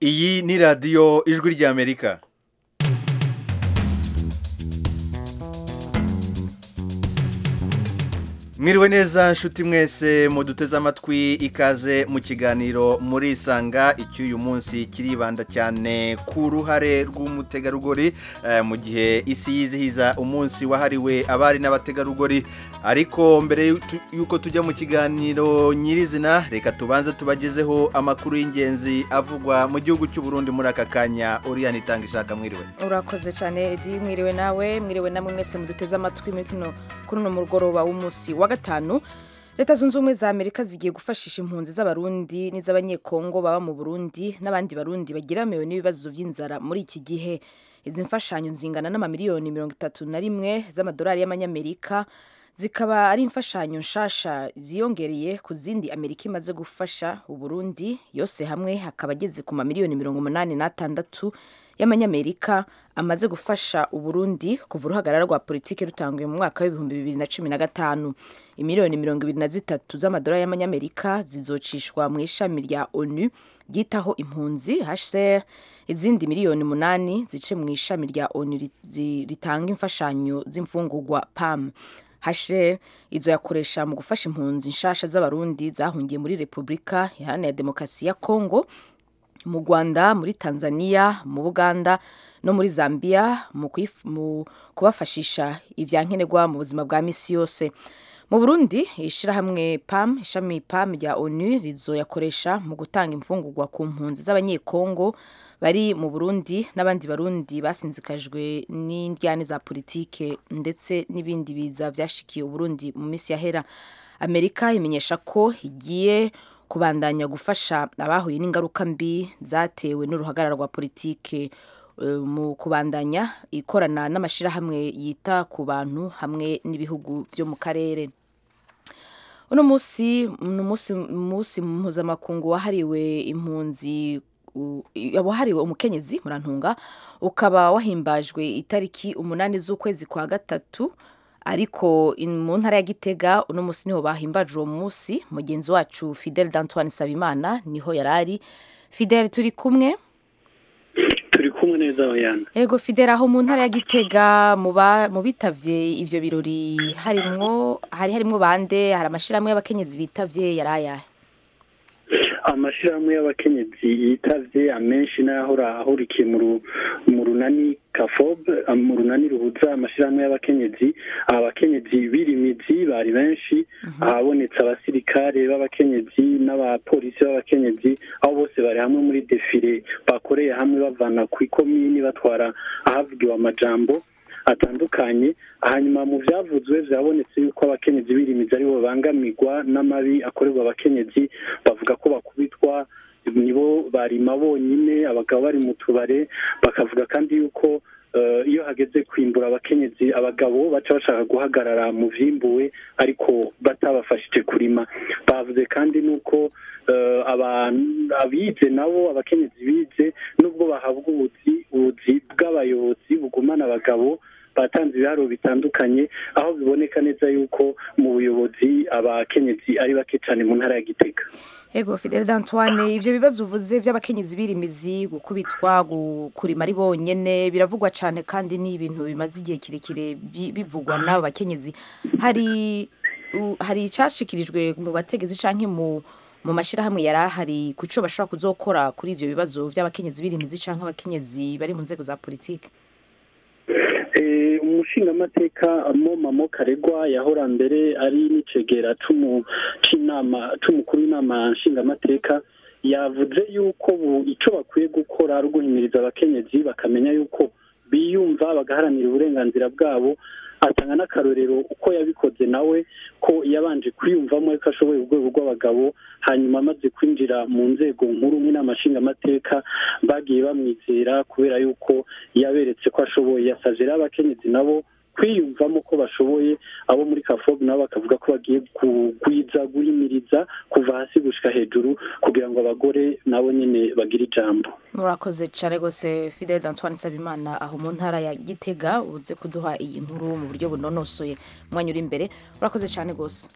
iyi ni radiyo ijwi ry'amerika mwiriwe neza nshuti mwese muduteze amatwi ikaze mu kiganiro murisanga icy'uyu munsi kiribanda cyane ku ruhare rw'umutegarugori eh, mu gihe isi yizihiza umunsi wahariwe abari n'abategarugori ariko mbere y'utu- y'uko tujya mu kiganiro nyirizina reka tubanze tubagezeho amakuru y'ingenzi avugwa mu gihugu cy'u Burundi muri aka kanya uriyana itanga ishaka mwiriwe urakoze cyane edi mwiriwe nawe mwiriwe namwe mwese muduteze amatwi muri kino- kuri uno mugoroba w'umunsi wa gatanu leta zunze ubumwe za amerika zigiye gufashisha impunzi z'abarundi n'iz'abanyekongo baba mu burundi n'abandi barundi bagiramiwe n'ibibazo by'inzara muri iki gihe izi mfashanyo zingana n'amamiliyoni mirongo itatu na rimwe z'amadolari y'amanyamerika zikaba ari imfashanyo nshasha ziyongereye ku zindi amerika imaze gufasha uburundi yose hamwe hakaba ageze ku mamiliyoni mirongo umunani n'atandatu y'amanyamerika amaze gufasha uburundi kuva uruhagarara rwa politiki rutanguye mu mwaka w'ibihumbi bibiri na cumi na gatanu imiliyoni mirongo ibiri na zitatu z'amadolari y'amanyamerika zizocishwa mu ishami rya onu ryitaho impunzi hcr izindi miliyoni umunani zice mu ishami rya onu ri- zi- ritanga imfashanyo z'imfungurwa pam hashel izo yakoresha mu gufasha impunzi nshasha z'abarundi zahungiye muri repubulika iharanira demokarasi ya kongo mu rwanda muri tanzania mu buganda no muri zambia mu, kwif- mu kubafashisha ibya nkenerwa mu buzima bwa misi yose mu burundi ishyirahamwe pam ishami pam rya onu rizoyakoresha mu gutanga imfungurwa ku mpunzi z'abanyekongo bari mu burundi n'abandi barundi basinzikajwe n'indyane za politike ndetse n'ibindi biza byashikiye uburundi mu minsi yahera amerika imenyesha ko igiye kubandanya gufasha abahuye n'ingaruka mbi zatewe n'uruhagarara rwa politike eh, mu kubandanya ikorana n'amashyirahamwe yita ku bantu hamwe n'ibihugu byo mu karere uno munsi ni umunsi munsi mpuzamakungu wahariwe impunzi u- i- wahariwe umukenyezi murantunga ukaba wahimbajwe itariki umunani z'ukwezi kwa gatatu ariko in- mu ntara ya gitega uno munsi niho bahimbaje uwo munsi mugenzi wacu fidel d'antoine sabimana niho yari ari fidel turi kumwe turi kumwe neza bayana Ego Fidera aho mu ntara ya Gitega muba mubitavye ivyo birori harimwo hari harimwo bande hari amashiramwe y'abakenyezi bitavye yaraya. amashyirahamwe y'abakenyezi yitavye amenshi n'ahora ahurikiye mu ru- mu runani kafob mu runani ruhuza amashyirahamwe y'abakenyezi abakenyezi birimizi bari benshi ahabonetse abasirikare b'abakenyezi n'abapolisi b'abakenyezi aho bose bari hamwe muri defile bakoreye hamwe bavana ku ikomini batwara ahavugiwe amajambo atandukanye hanyuma mu byavuzwe byabonetse yuko abakenyezi birimiza aribo bangamirwa n'amabi akorerwa abakenyezi bavuga ko bakubitwa nibo barima bonyine abagabo bari mu tubare bakavuga kandi yuko eh, iyo hageze kwimbura abakenyezi abagabo baca bashaka guhagarara mu vyimbuwe ariko batabafashije kurima bavuze kandi nuko eh, abantu- abize nabo abakenyezi bize nubwo bahabwa ubuzi ubuzi bw'abayobozi bugumana abagabo batanze ibiharuro bitandukanye aho biboneka neza yuko mu buyobozi abakenyezi ari bake cyane mu ntara ya gitega Ego Fidel d'Antoine ivyo bibazo uvuze vy'abakenyezi birimizi gukubitwa gu- kurima ari bonyene biravugwa cane kandi ni ibintu bimaze igihe kirekire bi- bivugwa n'abo bakenyezi. Hari u- hari icashikirijwe mu bategezi canke mu mu mashyirahamwe yari ahari ku co bashobora kuzokora kuri ivyo bibazo vy'abakenyezi birimizi canke abakenyezi bari mu nzego za politike. Eh, umushingamateka moma mo karegwa yahora mbere ari n'icegera c'umu- c'inama c'umukuru w'inama nshingamateka yavuze yuko ubu ico bakwiye gukora ari uguhimiriza abakenyezi bakamenya yuko biyumva bagaharanira uburenganzira bwabo atanga n'akarorero uko yabikoze nawe ko yabanje kwiyumvamo ko ashoboye urwego rw'abagabo hanyuma amaze kwinjira mu nzego nkuru nk'inama nshingamateka bagiye bamwizera kubera yuko yaberetse ko ashoboye yasavye rero abakenyezi nabo kwiyumvamo ko bashoboye abo muri kafob nabo bakavuga ko bagiye kugwiza guhimiriza kuva hasi gushika hejuru kugira ngo abagore nabo nyene bagire ijambo murakoze cyane rwose fidel d'antoine nsabimana aho mu ntara ya gitega uze kuduha iyi nkuru mu buryo bunonosoye umwanya uri imbere murakoze cyane rwose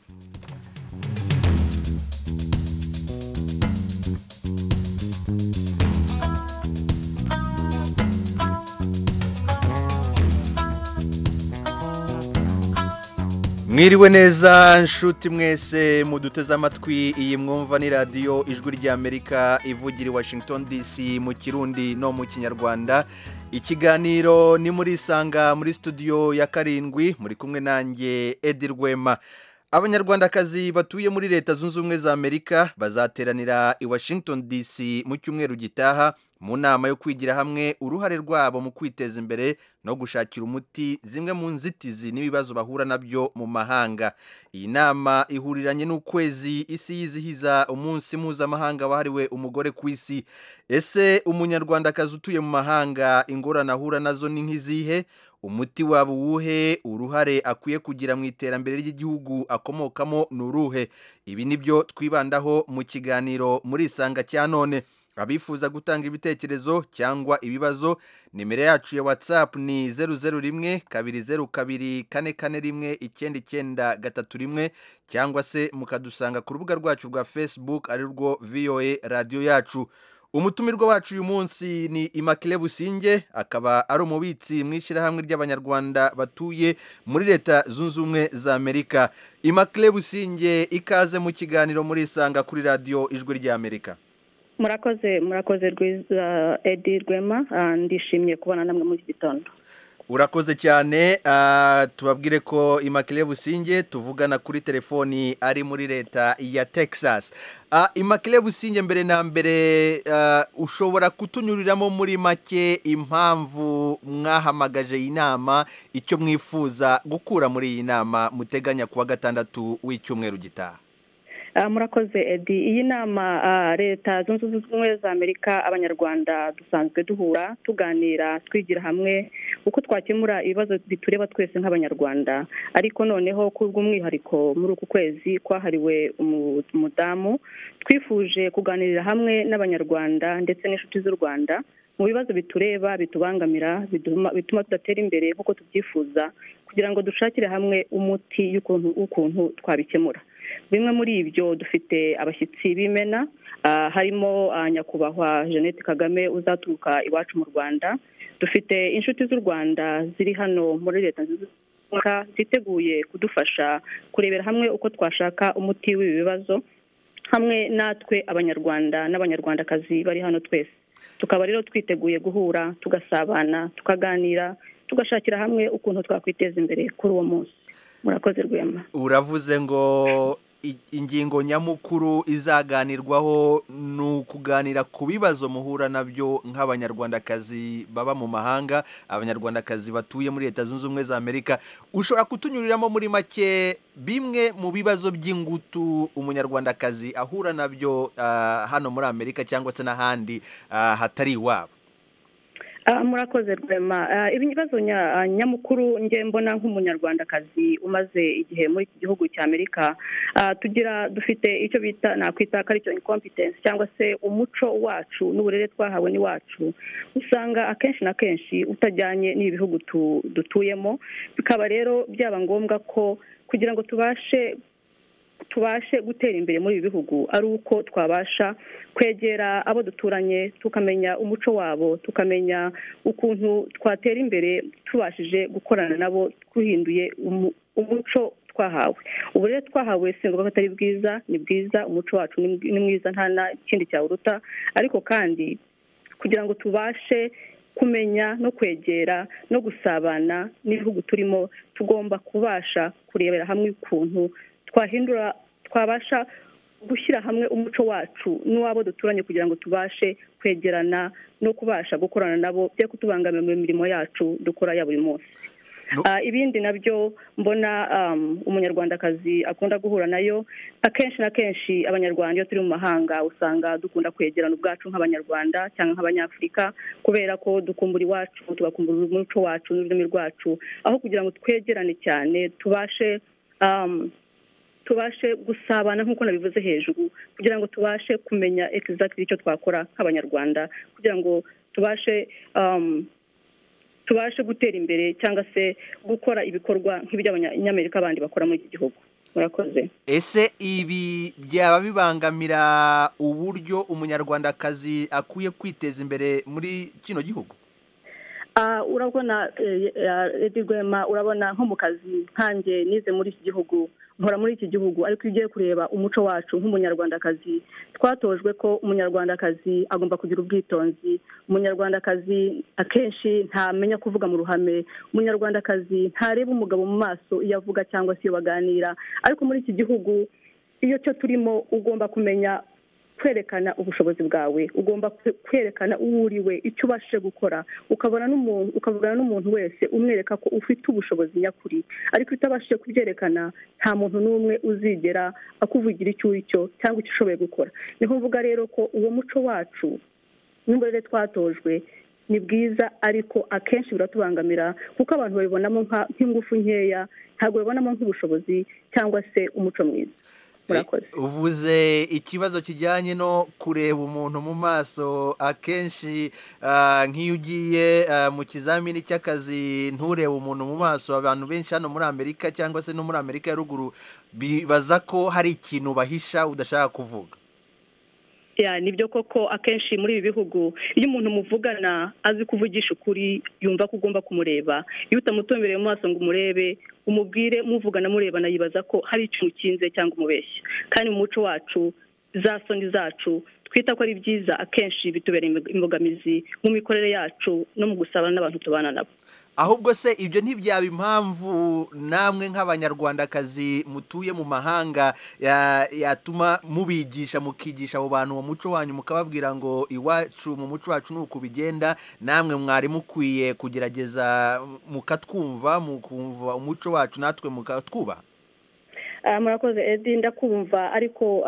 mwiriwe neza nshuti mwese muduteze amatwi iyi mwumva ni radiyo ijwi ry'amerika ivugira i washington dc mu kirundi no mu kinyarwanda ikiganiro ni muri isanga muri studio ya karindwi muri kumwe nanjye edi rwema abanyarwandakazi batuye muri leta zunze ubumwe za amerika bazateranira i washington dc mu cyumweru gitaha mu nama yo kwigira hamwe uruhare rwabo mu kwiteza imbere no gushakira umuti zimwe mu nzitizi n'ibibazo bahura nabyo mu mahanga iyi nama ihuriranye n'ukwezi isi yizihiza umunsi mpuzamahanga wahariwe umugore ku isi ese umunyarwandakazi utuye mu mahanga ingorane ahura nazo ni nk'izihe umuti waba uwuhe uruhare akwiye kugira mu iterambere ry'igihugu akomokamo ni uruhe ibi ni byo twibandaho mu kiganiro muri isanga cya none abifuza gutanga ibitekerezo cyangwa ibibazo nimero yacu ya whatsapp ni zeru zeru rimwe kabiri zeru kabiri kane kane rimwe icyenda icyenda gatatu rimwe cyangwa se mukadusanga ku rubuga rwacu rwa facebook ari rwo voa radiyo yacu umutumirwa wacu uyu munsi ni imakire businge akaba ari umubitsi mu ishyirahamwe ry'abanyarwanda batuye muri leta zunze ubumwe za amerika imakire businge ikaze mu kiganiro muri isanga kuri radiyo ijwi ry'amerika murakoze murakoze rwiza edi rwema ndishimye kubona namwe muri iki gitondo urakoze cyane tubabwire ko imakire businge tuvugana kuri telefoni ari muri leta ya texas imakire businge mbere na mbere ushobora kutunyuriramo muri make impamvu mwahamagaje iyi nama icyo mwifuza gukura muri iyi nama muteganya kuwa gatandatu w'icyumweru gitaha murakoze edi iyi nama leta zunze ubumwe za amerika abanyarwanda dusanzwe duhura tuganira twigira hamwe uko twakemura ibibazo bitureba twese nk'abanyarwanda ariko noneho kubw'umwihariko muri uku kwezi kwahariwe umudamu twifuje kuganirira hamwe n'abanyarwanda ndetse n'inshuti z'u rwanda mu bibazo bitureba bitubangamira bituma tudatera imbere nk'uko tubyifuza kugira ngo dushakire hamwe umuti w'ukuntu twabikemura bimwe muri ibyo dufite abashyitsi b'imena harimo nyakubahwa jeannette kagame uzaturuka iwacu mu rwanda dufite inshuti z'u rwanda ziri hano muri leta z'ubutaka ziteguye kudufasha kurebera hamwe uko twashaka umuti w'ibi bibazo hamwe natwe abanyarwanda n'abanyarwandakazi bari hano twese tukaba rero twiteguye guhura tugasabana tukaganira tugashakira hamwe ukuntu twakwiteza imbere kuri uwo munsi murakoze rwema uravuze ngo ingingo nyamukuru izaganirwaho ni ukuganira ku bibazo muhura nabyo nk'abanyarwandakazi baba mu mahanga abanyarwandakazi batuye muri leta zunze ubumwe za amerika ushobora kutunyuriramo muri make bimwe mu bibazo by'ingutu umunyarwandakazi ahura nabyo hano muri amerika cyangwa se n'ahandi hatari iwabo murakoze rwema ibibazo nyamukuru njye mbona nk'umunyarwandakazi umaze igihe muri iki gihugu cya amerika tugira dufite icyo bita nakwita ko aricyo inkompetensi cyangwa se umuco wacu n'uburere twahawe n'iwacu usanga akenshi na kenshi utajyanye n'ibihugu dutuyemo bikaba rero byaba ngombwa ko kugira ngo tubashe tubashe gutera imbere muri ibi bihugu ari uko twabasha kwegera abo duturanye tukamenya umuco wabo tukamenya ukuntu twatera imbere tubashije gukorana nabo duhinduye umuco twahawe ubu rero twahawe singombwa ko atari bwiza ni bwiza umuco wacu ni mwiza nta na kindi cyawuruta ariko kandi kugira ngo tubashe kumenya no kwegera no gusabana n'ibihugu turimo tugomba kubasha kurebera hamwe ukuntu twahindura twabasha gushyira hamwe umuco wacu n'uwabo duturanye kugira ngo tubashe kwegerana no kubasha gukorana nabo byo kutubangamira mu mirimo yacu dukora ya buri munsi ibindi nabyo mbona umunyarwandakazi akunda guhura nayo akenshi na kenshi abanyarwanda iyo turi mu mahanga usanga dukunda kwegerana ubwacu nk'abanyarwanda cyangwa nk'abanyafurika kubera ko dukumbura iwacu tugakumbura umuco wacu n'ururimi rwacu aho kugira ngo twegerane cyane tubashe tubashe gusabana nk'uko nabivuze hejuru kugira ngo tubashe kumenya egizagiti icyo twakora nk'abanyarwanda kugira ngo tubashe tubashe gutera imbere cyangwa se gukora ibikorwa nk'iby'abanyamerika bandi bakora muri iki gihugu murakoze ese ibi byaba bibangamira uburyo umunyarwandakazi akwiye kwiteza imbere muri kino gihugu urabona edi rwema urabona nko mu kazi nkanjye nize muri iki gihugu nkora muri iki gihugu ariko iyo ugiye kureba umuco wacu nk'umunyarwandakazi twatojwe ko umunyarwandakazi agomba kugira ubwitonzi umunyarwandakazi akenshi ntamenya kuvuga mu ruhame umunyarwandakazi ntareba umugabo mu maso iyo avuga cyangwa se iyo baganira ariko muri iki gihugu iyo cyo turimo ugomba kumenya kwerekana ubushobozi bwawe ugomba kwerekana uwo uriwe icyo ubashije gukora ukabona n'umuntu ukavugana n'umuntu wese umwereka ko ufite ubushobozi nyakuri ariko utabashije kubyerekana nta muntu n'umwe uzigera akuvugira icyo uri cyo cyangwa icyo ushoboye gukora niho mvuga rero ko uwo muco wacu n'ubwo rero twatojwe ni bwiza ariko akenshi biratubangamira kuko abantu babibonamo nk'ingufu nkeya ntabwo babibonamo nk'ubushobozi cyangwa se umuco mwiza uvuze ikibazo kijyanye no kureba umuntu mu maso akenshi nk'iyo ugiye mu kizamini cy'akazi nturebe umuntu mu maso abantu benshi hano muri amerika cyangwa se no muri amerika ya ruguru bibaza ko hari ikintu bahisha udashaka kuvuga nibyo koko akenshi muri ibi bihugu iyo umuntu muvugana azi kuvugisha ukuri yumva ko ugomba kumureba iyo utamutombereye mu maso ngo umurebe umubwire muvugana murebana yibaza ko hari icyo ukinze cyangwa umubeshya kandi mu muco wacu za soni zacu twita ko ari byiza akenshi bitubereye imbogamizi mu mikorere yacu no mu gusabana n'abantu tubana nabo ahubwo se ibyo ntibyaba impamvu namwe nk'abanyarwandakazi mutuye mu mahanga yatuma mubigisha mukigisha abo bantu uwo muco wanyu mukababwira ngo iwacu mu muco wacu ni uku bigenda namwe mwari mukwiye kugerageza mukatwumva mukumva umuco wacu natwe mukatwubaha murakoze edi ndakumva ariko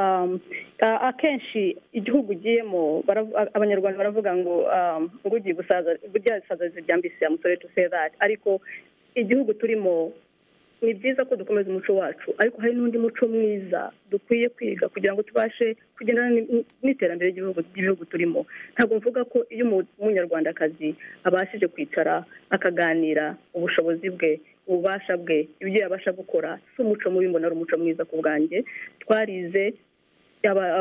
akenshi igihugu ugiyemo abanyarwanda baravuga ngo ngo ugiye gusaza burya bisaza bya mbisi ya musore tusezari ariko igihugu turimo ni byiza ko dukomeza umuco wacu ariko hari n'undi muco mwiza dukwiye kwiga kugira ngo tubashe kugendana n'iterambere ry'ibihugu turimo ntabwo mvuga ko iyo umunyarwandakazi abashije kwicara akaganira ubushobozi bwe ububasha bwe ibyo yabasha gukora si umuco mubi mbona ari umuco mwiza ku bwanjye twarize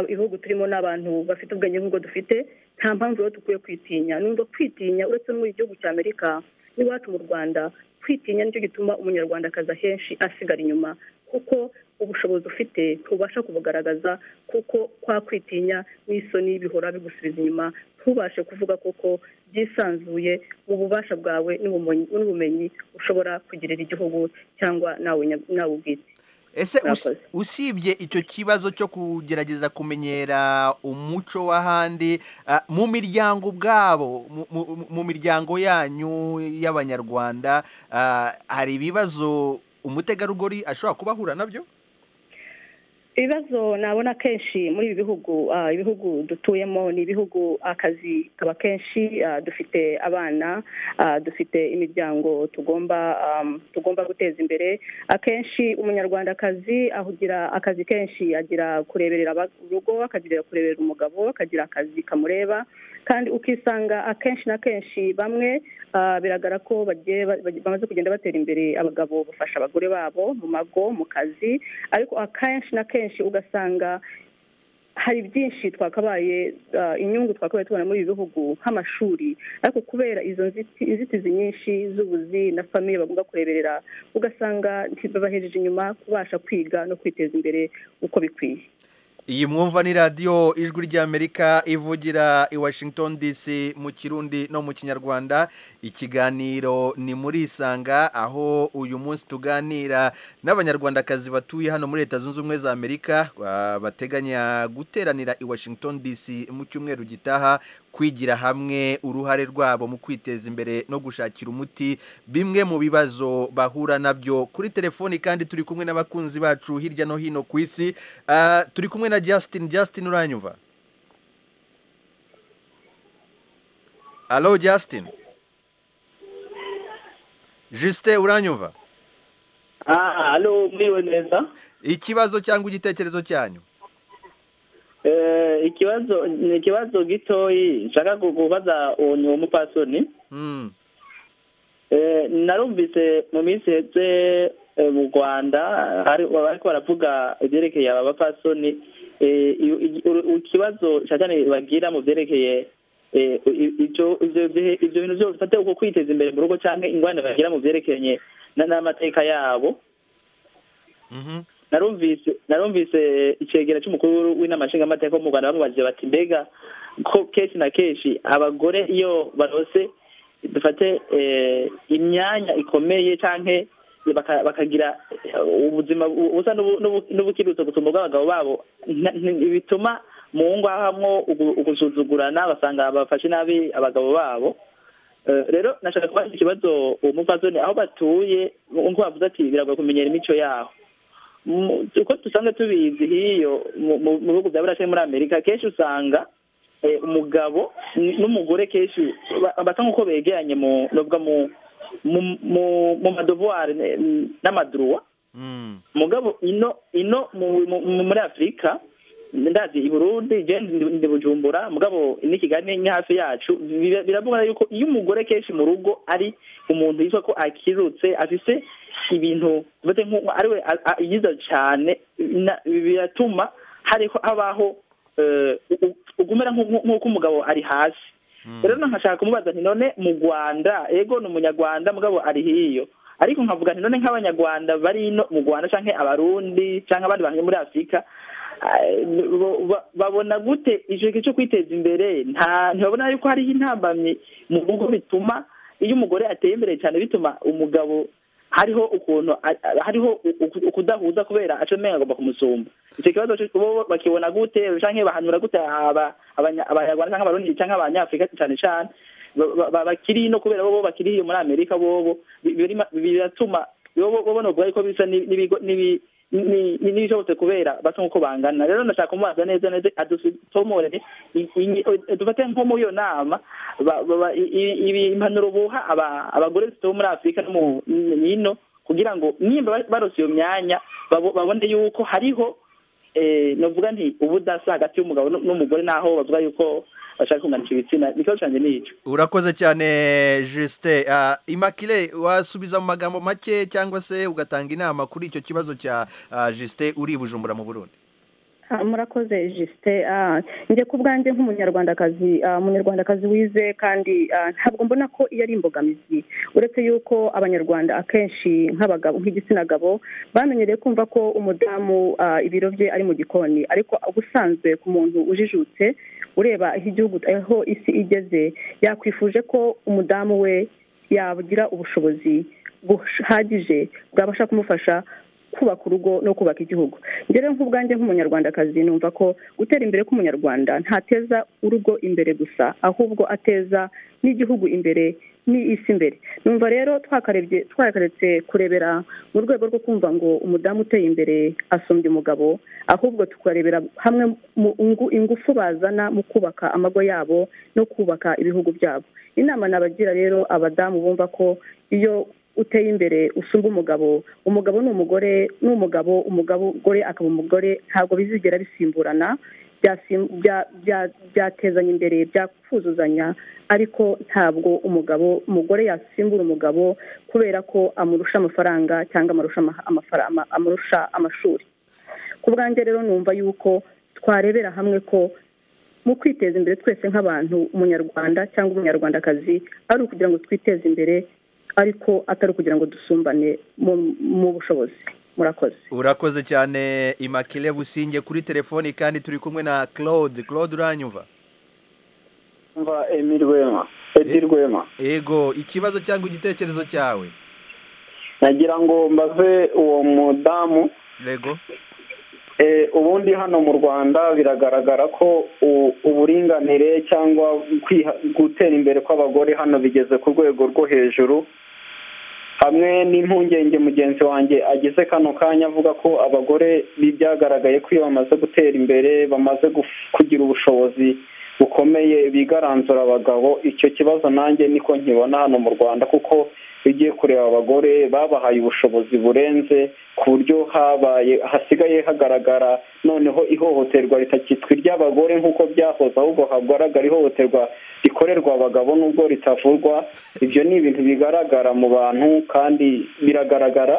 ibihugu turimo n'abantu bafite ubwenge nk'ubwo dufite nta mpamvu rero dukwiye kwitinya numva kwitinya uretse no muri gihugu cya amerika n'iwacu mu rwanda kwitinya nicyo gituma umunyarwandakazi ahenshi asigara inyuma kuko ubushobozi ufite ntubasha kubugaragaza kuko kwa kwitinya n'isoni bihora bigusubiza inyuma ntubashe kuvuga koko byisanzuye mu bubasha bwawe n'ubumenyi ushobora kugirira igihugu cyangwa nawe ubwite ese usibye icyo kibazo cyo kugerageza kumenyera umuco w'ahandi mu miryango ubwabo mu miryango yanyu y'abanyarwanda hari ibibazo umutegarugori ashobora kubahura nabyo ibibazo nabona kenshi muri ibi bihugu ibihugu dutuyemo ni ibihugu akazi kaba kenshi dufite abana dufite imiryango tugomba tugomba guteza imbere akenshi umunyarwandakazi ahugira akazi kenshi agira kureberera urugo akagira kureberera umugabo akagira akazi kamureba kandi ukisanga akenshi na kenshi bamwe biragara ko bamaze kugenda batera imbere abagabo bafasha abagore babo mu mago mu kazi ariko akenshi na kenshi ugasanga hari byinshi twakabaye inyungu twakabaye tubona muri ibi bihugu nk'amashuri ariko kubera izo nzitizi nyinshi z'ubuzi na famiye bagomba kureberera ugasanga ntibabahejeje inyuma kubasha kwiga no kwiteza imbere uko bikwiye iyi mwumva ni radiyo ijwi ry'amerika ivugira i washington dc mu kirundi no mu kinyarwanda ikiganiro ni muri isanga aho uyu munsi tuganira n'abanyarwandakazi batuye hano muri leta zunze ubumwe za amerika bateganya guteranira i washington dc mu cyumweru gitaha kwigira hamwe uruhare rwabo mu kwiteza imbere no gushakira umuti bimwe mu bibazo bahura nabyo kuri telefoni kandi turi kumwe n'abakunzi bacu hirya no hino ku isi turi kumwe na Justin Justin uranyumva Halo Justin Juste uranyumva Ah halo mwiwe neza Ikibazo cyangwa igitekerezo cyanyu Eh ikibazo ni ikibazo gitoyi nshaka kubaza uwo mupasoni Mm Eh narumvise mu minsi heze mu rwanda ariko baravuga ibyerekeye aba bapasoni ikibazo cyane bagira mu byerekeye ibyo bintu byose bifata uko kwiteza imbere mu rugo cyangwa ingwani bagira mu byerekeranye n'amateka yabo narumvise narumvise icyegera cy'umukuru w'inama nshingamateka wo mu rwanda bamubajije bati mbega ko kenshi na kenshi abagore iyo barose dufate imyanya ikomeye cyangwa bakagira ubuzima busa n'ubukirutso gusumba ubw'abagabo babo bituma mu ngo hamwo ugusuzugurana basanga bafashe nabi abagabo babo rero nashaka kubaza ikibazo uwo mupfasoni aho batuye nk'uko bavuze ati biragoye kumenyera imico yaho uko dusanzwe tubizi hiyo mu bihugu bya burasirazuba muri amerika kenshi usanga umugabo n'umugore kenshi basa nk'uko begeranye mu madovuwari n'amaduruwa umugabo ino ino muri afurika ndazi i burundi ndi bujumbura mugabo ni kigali ni hafi yacu biravuga yuko iyo umugore kenshi mu rugo ari umuntu yitwa ko akirutse afise ibintu ari we yiza cyane biratuma habaho ugumera nk'uko umugabo ari hasi rero nkashaka kumubaza nti none mu rwanda ego ni umunyarwanda mugabo ari hiyo ariko nkavuga nti none nk'abanyarwanda bari ino mu rwanda cyangwa abarundi cyangwa abandi bantu muri afurika babona gute ijwi cyo kwiteza imbere ntibabona yuko hariho intambamyi mu rugo bituma iyo umugore ateye imbere cyane bituma umugabo hariho ukuntu hariho ukudahuza kubera acomeye agomba kumusumba icyo kibazo bo bakibona gute cyangwa bahanura gute abanyarwanda cyangwa abarundi cyangwa abanyafurika cyane cyane bakiri no kubera bo bakiri iyo muri amerika bobo biratuma bo banovuga yuko bisa n'ibishobotse kubera basa nk'uko bangana rero ndashaka kumubaza neza neza adutomorere dufate nko muri iyo nama impanuro buha abagore zituwe muri afurika no mu hino kugira ngo nimba barose iyo myanya babone yuko hariho navuga nti ubudasa hagati y'umugabo n'umugore naho bavuga yuko bashaka kunganisha ibitsina ikibazo cyanjye ni icyo urakoze cyane jisite imakire wasubiza mu magambo make cyangwa se ugatanga inama kuri icyo kibazo cya jisite uri bujumbura mu burundi murakoze jisite njye ku bwanjye nk'umunyarwandakazi umunyarwandakazi wize kandi ntabwo mbona ko iyo ari imbogamizi uretse yuko abanyarwanda akenshi nk'abagabo nk'igitsina gabo bamenyereye kumva ko umudamu ibiro bye ari mu gikoni ariko ubusanzwe ku muntu ujijutse ureba aho igihugu aho isi igeze yakwifuje ko umudamu we yagira ubushobozi buhagije bwabasha kumufasha kubaka urugo no kubaka igihugu rero nk'ubwanjye nk'umunyarwandakazi numva ko gutera imbere k'umunyarwanda ntateza urugo imbere gusa ahubwo ateza n'igihugu imbere n'isi imbere numva rero twakarebye twakaretse kurebera mu rwego rwo kumva ngo umudamu uteye imbere asumbye umugabo ahubwo tukarebera hamwe ingufu bazana mu kubaka amago yabo no kubaka ibihugu byabo inama nabagira rero abadamu bumva ko iyo uteye imbere usumba umugabo umugabo ni umugore ni umugabo umugore akaba umugore ntabwo bizigera bisimburana byatezanya imbere byakuzuzanya ariko ntabwo umugabo umugore yasimbura umugabo kubera ko amurusha amafaranga cyangwa amurusha amashuri ku bwanjye rero numva yuko twarebera hamwe ko mu kwiteza imbere twese nk'abantu umunyarwanda cyangwa umunyarwandakazi ari ukugira ngo twiteze imbere ariko atari ukugira ngo dusumbane mu bushobozi murakoze urakoze cyane imakire businge kuri telefoni kandi turi kumwe na claude claude uranyumva mva emil rwema edi rwema yego ikibazo cyangwa igitekerezo cyawe nagira ngo mbaze uwo mudamu yego ubundi hano mu rwanda biragaragara ko uburinganire cyangwa gutera imbere kw'abagore hano bigeze ku rwego rwo hejuru hamwe n'impungenge mugenzi wanjye agize kano kanya avuga ko abagore byagaragaye ko iyo bamaze gutera imbere bamaze kugira ubushobozi bukomeye bigaranzura abagabo icyo kibazo nanjye niko nkibona hano mu rwanda kuko ugiye kureba abagore babahaye ubushobozi burenze ku buryo habaye hasigaye hagaragara noneho ihohoterwa ritakitwa iry'abagore nk'uko byahoze ahubwo hagaragara ihohoterwa rikorerwa abagabo n'ubwo ritavurwa ibyo ni ibintu bigaragara mu bantu kandi biragaragara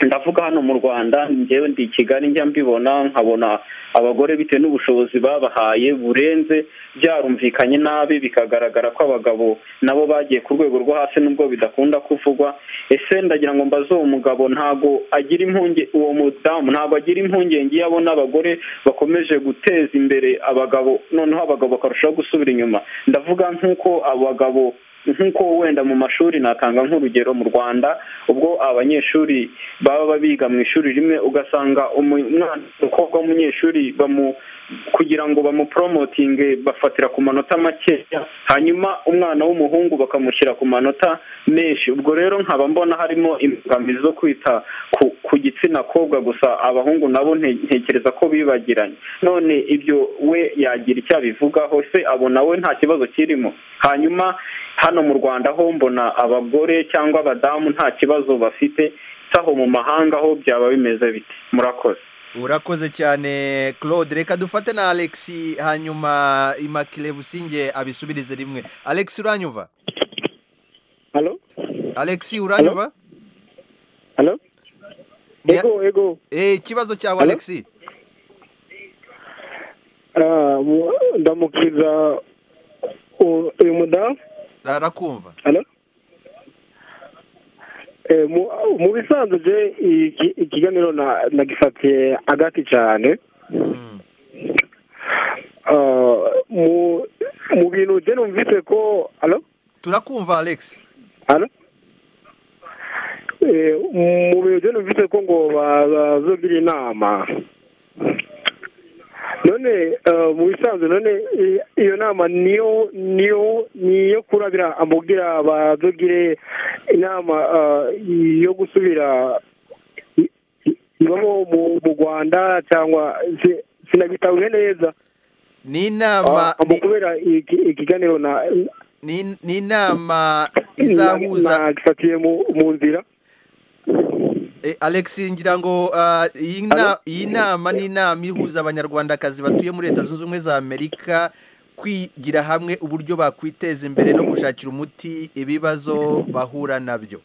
ndavuga hano mu rwanda njyewe ndi kigali njya mbibona nkabona abagore bitewe n'ubushobozi babahaye burenze byarumvikanye nabi bikagaragara ko abagabo nabo bagiye ku rwego rwo hasi nubwo bidakunda kuvugwa ese ndagira ngo mbaze uwo mugabo ntago agira impunge uwo mudamu ntago agira impungenge iyo abona abagore bakomeje guteza imbere abagabo noneho abagabo bakarushaho gusubira inyuma ndavuga nk'uko abagabo nk'uko wenda mu mashuri natanga nk'urugero mu rwanda ubwo abanyeshuri baba biga mu ishuri rimwe ugasanga umukobwa w'umunyeshuri kugira ngo bamuporomotinge bafatira ku manota makeya hanyuma umwana w'umuhungu bakamushyira ku manota menshi ubwo rero nkaba mbona harimo imbogamizi zo kwita ku gitsina kobwa gusa abahungu nabo ntekereza ko bibagiranye none ibyo we yagira icyo abivugaho se abona we nta kibazo kirimo hanyuma hano mu rwanda ho mbona abagore cyangwa abadamu nta kibazo bafite aho mu mahanga ho byaba bimeze biti murakoze urakoze cyane claude reka dufate na alex hanyuma imakire businge abisubirize rimwe alex uranyuva halo alex uranyuva halo ego ego eh ikibazo cyawe alex ndamukiza uyu mudamu arakumva halo mu bisanzwe ikiganiro nagifatiye agati cyane mu bintu bye numvise ko halo turakumva alex halo mu bintu bye numvise ko ngo bazogira inama none mu bisanzwe none iyo nama niyo niyo niyo kurabira amubwira bazogire inama yo gusubira ibamo mu rwanda cyangwa sinabitabuye neza ni inama kubera ikiganiro ni inama izahuza mu nzira alex ngira ngo iyi nama ni inama ihuza abanyarwandakazi batuye muri leta zunze ubumwe za amerika kwigira hamwe uburyo bakwiteza imbere no gushakira umuti ibibazo bahura nabyo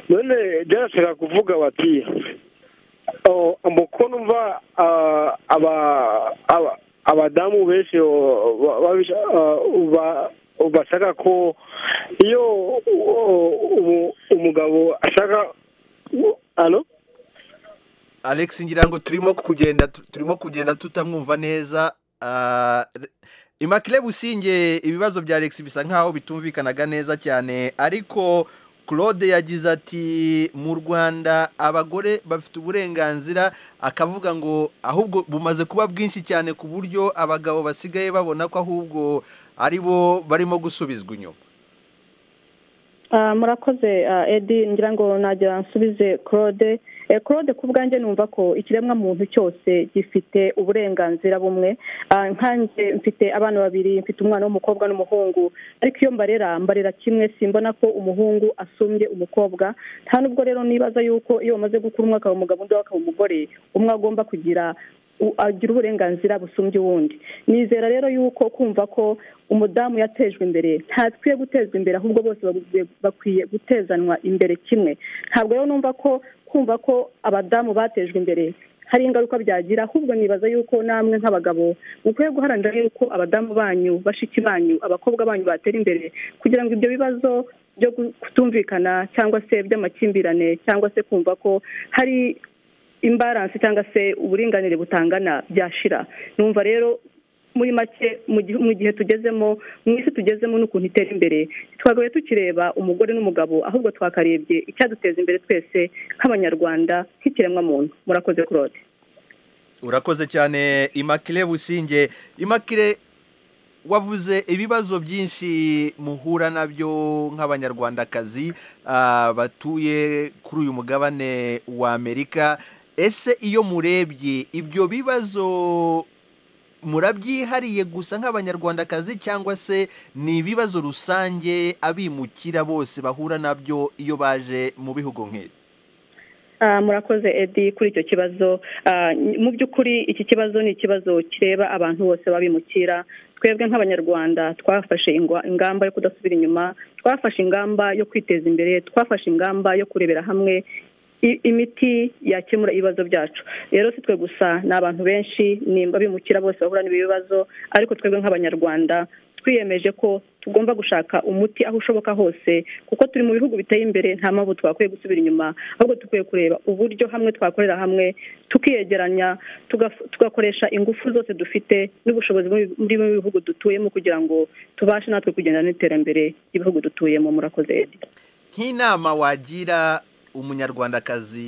none byashobora kuvuga bati umukono umva abadamu benshi bashaka ko iyo umugabo ashaka hano alex ngira ngo turimo kugenda turimo kugenda tutamwumva neza imakire businge ibibazo bya alex bisa nkaho bitumvikanaga neza cyane ariko claude yagize ati mu rwanda abagore bafite uburenganzira akavuga ngo ahubwo bumaze kuba bwinshi cyane ku buryo abagabo basigaye babona ko ahubwo ari bo barimo gusubizwa inyuma murakoze edi ngira ngo nagira nsubize claude claude ku bwanjye numva ko ikiremwa muntu cyose gifite uburenganzira bumwe nkanjye mfite abana babiri mfite umwana w'umukobwa n'umuhungu ariko iyo mbarera mbarera kimwe simbona ko umuhungu asumbye umukobwa nta nubwo rero nibaza yuko iyo bamaze gukura umwe akaba umugabo undi akaba umugore umwe agomba kugira agira uburenganzira busumbye uwundi nizera rero yuko kumva ko umudamu yatejwe imbere ntakwiye gutezwa imbere ahubwo bose bakwiye gutezanwa imbere kimwe ntabwo rero numva ko kumva ko abadamu batejwe imbere hari ingaruka byagira ahubwo nibaza yuko namwe nk'abagabo mukwiye guharanira yuko abadamu banyu bashiki banyu abakobwa banyu batera imbere kugira ngo ibyo bibazo byo kutumvikana cyangwa se by'amakimbirane cyangwa se kumva ko hari imbaransi cyangwa se uburinganire butangana byashira numva rero muri make mu gihe tugezemo mu isi tugezemo n'ukuntu itera imbere twagaye tukireba umugore n'umugabo ahubwo twakarebye icyaduteza imbere twese nk'abanyarwanda nk'ikiremwamuntu murakoze claude urakoze cyane imakire businge imakire wavuze ibibazo byinshi muhura nabyo nk'abanyarwandakazi batuye kuri uyu mugabane wa amerika ese iyo murebye ibyo bibazo murabyihariye gusa nk'abanyarwandakazi cyangwa se ni ibibazo rusange abimukira bose bahura nabyo iyo baje mu bihugu nk'ibi murakoze edi kuri icyo kibazo mu by'ukuri iki kibazo ni ikibazo kireba abantu bose babimukira twebwe nk'abanyarwanda twafashe ingamba yo kudasubira inyuma twafashe ingamba yo kwiteza imbere twafashe ingamba yo kurebera hamwe imiti yakemura ibibazo byacu rero si twe gusa ni abantu benshi nimba bimukira bose bahura n'ibi bibazo ariko twebwe nk'abanyarwanda twiyemeje ko tugomba gushaka umuti aho ushoboka hose kuko turi mu bihugu biteye imbere nta mpamvu twakwiye gusubira inyuma ahubwo dukwiye kureba uburyo hamwe twakorera hamwe tukiyegeranya tugakoresha ingufu zose dufite n'ubushobozi muri bimwe bihugu dutuyemo kugira ngo tubashe natwe kugenda n'iterambere ry'ibihugu dutuyemo murakoze nk'inama wagira umunyarwandakazi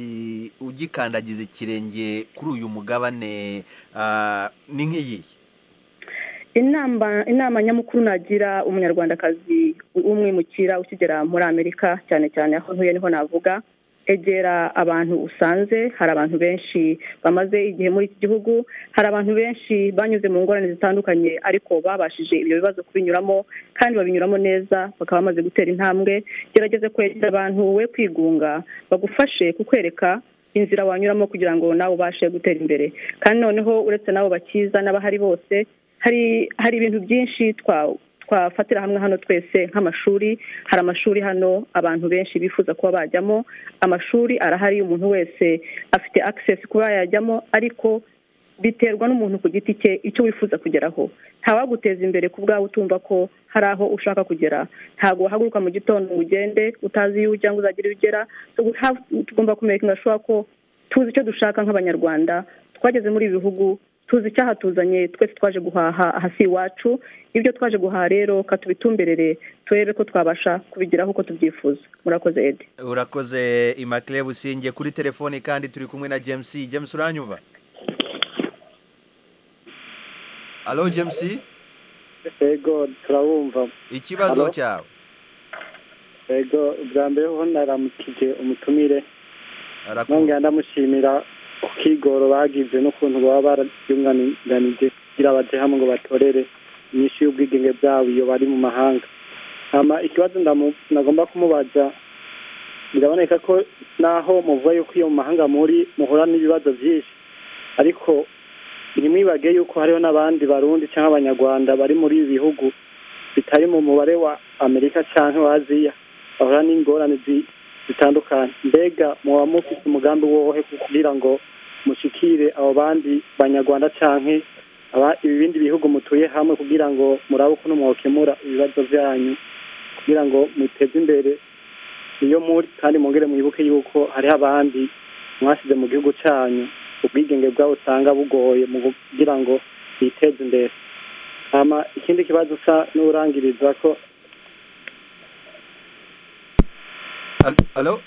ugikandagiza ikirenge kuri uyu mugabane ni nk'iyihe inama nyamukuru nagira umunyarwandakazi umwimukira ukigera muri amerika cyane cyane aho ntuye niho navuga egera abantu usanze hari abantu benshi bamaze igihe muri iki gihugu hari abantu benshi banyuze mu ngorane zitandukanye ariko babashije ibyo bibazo kubinyuramo kandi babinyuramo neza bakaba bamaze gutera intambwe gerageze kwegera abantu we kwigunga bagufashe kukwereka inzira wanyuramo kugira ngo nawe ubashe gutera imbere kandi noneho uretse n'abo bakiza n'abahari bose hari hari ibintu byinshi twa twafatira hamwe hano twese nk'amashuri hari amashuri hano abantu benshi bifuza kuba bajyamo amashuri arahari umuntu wese afite akisesi kuba yajyamo ariko biterwa n'umuntu ku giti cye icyo wifuza kugeraho ntawaguteza imbere ku bwawe utumva ko hari aho ushaka kugera ntabwo wahaguruka mu gitondo ngo ugende utazi iyo ujya ngo uzagire iyo ugera tugomba kumenya ingashoboka ko tuzi icyo dushaka nk'abanyarwanda twageze muri ibi bihugu tuzi icyahatuzanye twese twaje guhaha hasi iwacu ibyo twaje guhaha rero katubitumberere turebe ko twabasha kubigeraho uko tubyifuza murakoze edi urakoze imakire businge kuri telefoni kandi turi kumwe na james james uranyumva alo james ego turabumva ikibazo cyawe ego bwa mbere ho naramukije umutumire nongera ndamushimira kigoro bagize n'ukuntu baba barayunganije kugira bajye hamwe ngo batorere inyinshi y'ubwigenge bwabo iyo bari mu mahanga ikibazo nagomba kumubaza biraboneka ko naho muvuga yuko iyo mu mahanga muri muhura n'ibibazo byinshi ariko ntimwibage yuko hariho n'abandi barundi cyangwa abanyarwanda bari muri ibi bihugu bitari mu mubare wa amerika cyangwa wa aziya bahura n'ingorane zitandukanye mbega muba mufite umugambi wowe kugira ngo mushikire abo bandi banyarwanda cyane ibindi bihugu mutuye hamwe kugira ngo murabe ukuntu mwakemura ibibazo byanyu kugira ngo muteze imbere iyo muri kandi mwongere mwibuke yuko hariho abandi mwasize mu gihugu cyanyu ubwigenge bwabo usanga bugoye mu kugira ngo biteze imbere ikindi kibazo usa n'urangiriza ko alo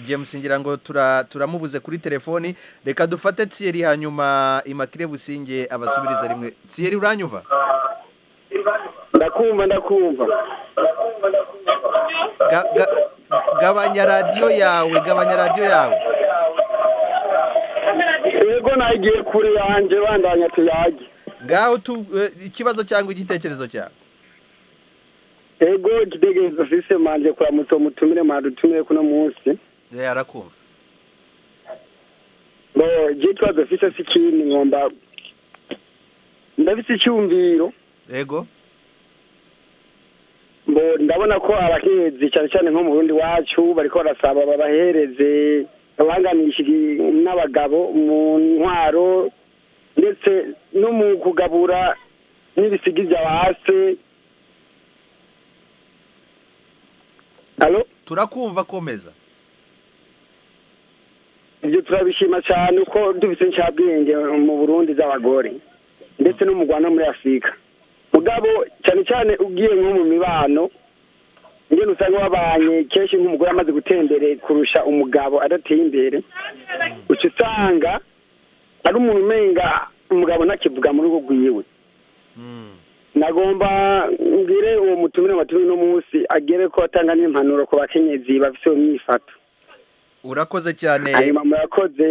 james ngira ngo turamubuze kuri telefoni reka dufate tsiyeri hanyuma imakire businge abasubiriza rimwe tsiyeri uranyuva ndakumva ndakumva gabanya radiyo yawe gabanya radiyo yawe yego nagiye kure yanjye bandanya tuyage ngaho ikibazo cyangwa igitekerezo cyawe ego igitekerezo fise manje kuramutsa umutumire mwadutumire kuno munsi arakumva bo je ikibazo fise si kindi nkomba ndafise icyumviro ego bo ndabona ko abahezi cyane cyane nko mu burundi wacu bariko barasaba babahereze babanganisha n'abagabo mu ntwaro ndetse no mu kugabura n'ibisigiza base turakumva komeza ibyo turabishima cyane uko dufite inshabwenge mu burundi z'abagore ndetse no mu rwanda muri afurika mugabo cyane cyane ugiye nko mu mibano ngena usanga wabanye kenshi nk'umugore amaze gutembere kurusha umugabo adateye imbere uca usanga ari umuntu umenga umugabo ntakivuga mu rugo rwiwe nagomba mbwire uwo mutumire amatumire uno munsi agere ko atanga n'impanuro ku bakenyezi bafite iyo myifato urakoze cyane hanyuma murakoze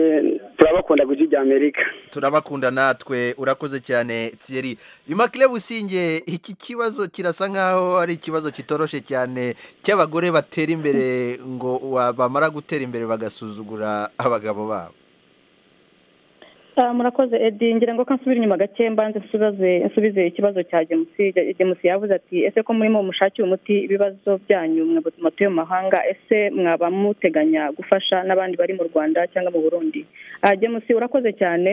turabakunda ku gihugu amerika turabakunda natwe urakoze cyane tsiyeri imakire businge iki kibazo kirasa nkaho ari ikibazo kitoroshe cyane cy'abagore batera imbere ngo bamara gutera imbere bagasuzugura abagabo babo murakoze edi ngira ngo ko nsubira inyuma gake mbanze nsubize ikibazo cya gemusi gemusi yavuze ati ese ko muri mu mushakiye umuti ibibazo byanyu matuye mu mahanga ese mwaba muteganya gufasha n'abandi bari mu rwanda cyangwa mu burundi gemusi urakoze cyane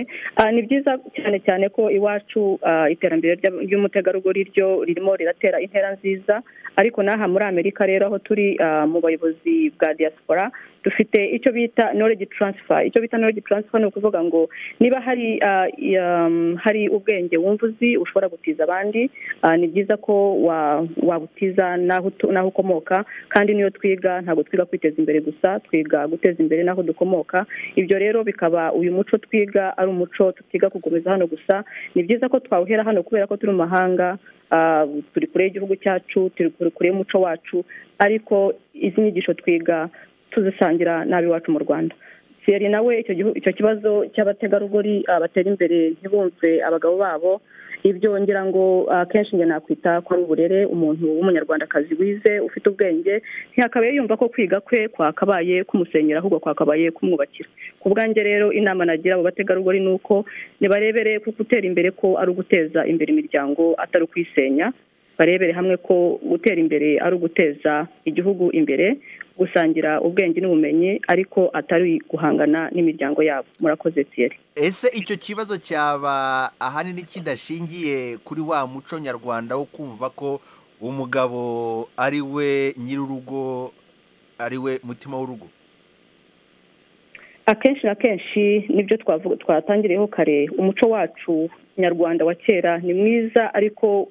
ni byiza cyane cyane ko iwacu iterambere ry'umutegarugori ryo ririmo riratera intera nziza ariko n'aha muri amerika rero aho turi mu bayobozi bwa diaspora dufite icyo bita knowledge transfer icyo bita knowledge transfer ni ukuvuga ngo niba hari hari ubwenge wumva uzi ushobora gutiza abandi ni byiza ko wabutiza n'aho ukomoka kandi niyo twiga ntabwo twiga kwiteza imbere gusa twiga guteza imbere n'aho dukomoka ibyo rero bikaba uyu muco twiga ari umuco tutiga kugumiza hano gusa ni byiza ko twawuhera hano kubera ko turi mu mahanga turi kure y'igihugu cyacu turi kure y'umuco wacu ariko izi nyigisho twiga tuzisangira n'ab'iwacu mu rwanda siyeri nawe icyo kibazo cy'abategarugori batera imbere ntibumve abagabo babo ibyo ngira ngo akenshi njye nakwita ko ari uburere umuntu w'umunyarwandakazi wize ufite ubwenge ntihakabaye yumva ko kwiga kwe kwakabaye kumusenyera ahubwo kwakabaye kumwubakira ku bwanjye rero inama nagira abo bategarugori ni uko nibarebere kuko gutera imbere ko ari uguteza imbere imiryango atari ukuyisenya barebere hamwe ko gutera imbere ari uguteza igihugu imbere gusangira ubwenge n'ubumenyi ariko atari guhangana n'imiryango yabo murakoze tiyeri ese icyo kibazo cyaba ahanini kidashingiye kuri wa muco nyarwanda wo kumva ko umugabo ari we nyir'urugo ari we mutima w'urugo akenshi na kenshi nibyo twatangiriyeho kare umuco wacu nyarwanda wa kera ni mwiza ariko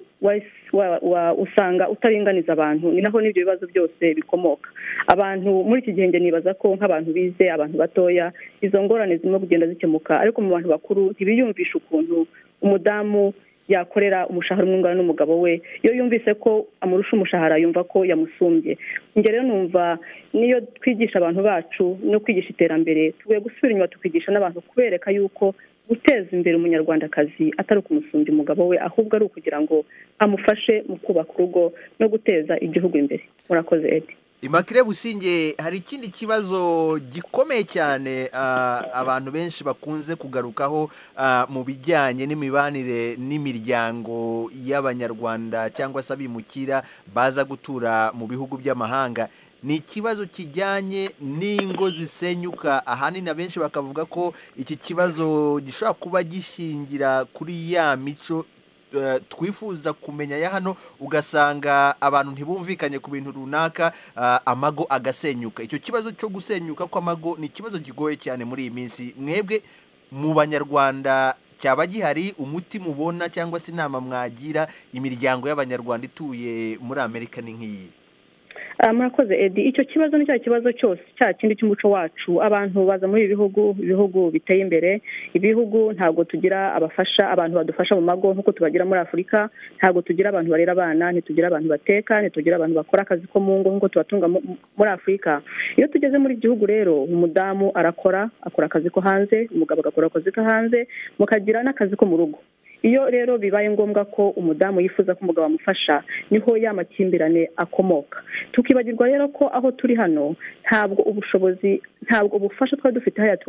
usanga utaringaniza abantu ni naho n'ibyo bibazo byose bikomoka abantu muri iki gihe nibaza ko nk'abantu bize abantu batoya izo ngorane zirimo kugenda zikemuka ariko mu bantu bakuru ntibiyumvishe ukuntu umudamu yakorera umushahara umwungana n'umugabo we iyo yumvise ko amurusha umushahara yumva ko yamusumbye rero numva niyo twigisha abantu bacu no kwigisha iterambere tugiye gusubira inyuma tukigisha n'abantu kubereka yuko guteza imbere umunyarwandakazi atari ukumusumbya umugabo we ahubwo ari ukugira ngo amufashe mu kubaka urugo no guteza igihugu imbere murakoze edi imakire businge hari ikindi kibazo gikomeye cyane abantu benshi bakunze kugarukaho mu bijyanye n'imibanire n'imiryango y'abanyarwanda cyangwa se abimukira baza gutura mu bihugu by'amahanga ni ikibazo kijyanye n'ingo zisenyuka ahanini abenshi bakavuga ko iki kibazo gishobora kuba gishingira kuri ya mico twifuza kumenya ya hano ugasanga abantu ntibumvikanye ku bintu runaka amago agasenyuka icyo kibazo cyo gusenyuka kw'amago ni ikibazo kigoye cyane muri iyi minsi mwebwe mu banyarwanda cyaba gihari umuti mubona cyangwa se inama mwagira imiryango y'abanyarwanda ituye muri amerika ni nk'iyi murakoze edi icyo kibazo ni cya kibazo cyose cya kindi cy'umuco wacu abantu baza muri ibi bihugu ibihugu biteye imbere ibihugu ntabwo tugira abafasha abantu badufasha mu mago nk'uko tubagira muri afurika ntabwo tugira abantu barera abana ntitugira abantu bateka ntitugira abantu bakora akazi ko mu ngo nk'uko tubatunga muri afurika iyo tugeze muri gihugu rero umudamu arakora akora akazi ko hanze umugabo agakora akazi ko hanze mukagira n'akazi ko mu rugo iyo rero bibaye ngombwa ko umudamu yifuza ko umugabo amufasha niho ya makimbirane akomoka tukibagirwa rero ko aho turi hano ntabwo ubushobozi ntabwo ubufasha twari dufite hariya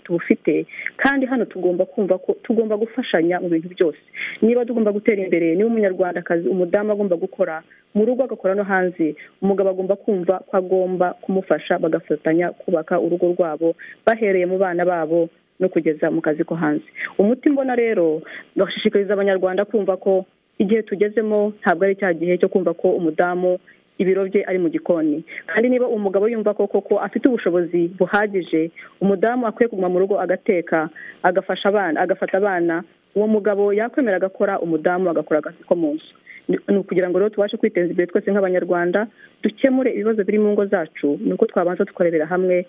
tubufite kandi hano tugomba kumva ko tugomba gufashanya mu bintu byose niba tugomba gutera imbere niba umunyarwandakazi umudamu agomba gukora mu rugo agakora no hanze umugabo agomba kumva ko agomba kumufasha bagafatanya kubaka urugo rwabo bahereye mu bana babo no kugeza mu kazi ko hanze umuti mbona rero bashishikariza abanyarwanda kumva ko igihe tugezemo ntabwo ari cya gihe cyo kumva ko umudamu ibiro bye ari mu gikoni kandi niba umugabo yumva ko koko afite ubushobozi buhagije umudamu akwiye kuguma mu rugo agateka agafasha abana agafata abana uwo mugabo yakwemera agakora umudamu agakora akazi ko mu nzu ni ukugira ngo rero tubashe kwiteza imbere twese nk'abanyarwanda dukemure ibibazo biri mu ngo zacu ni uko twabanza tukarebera hamwe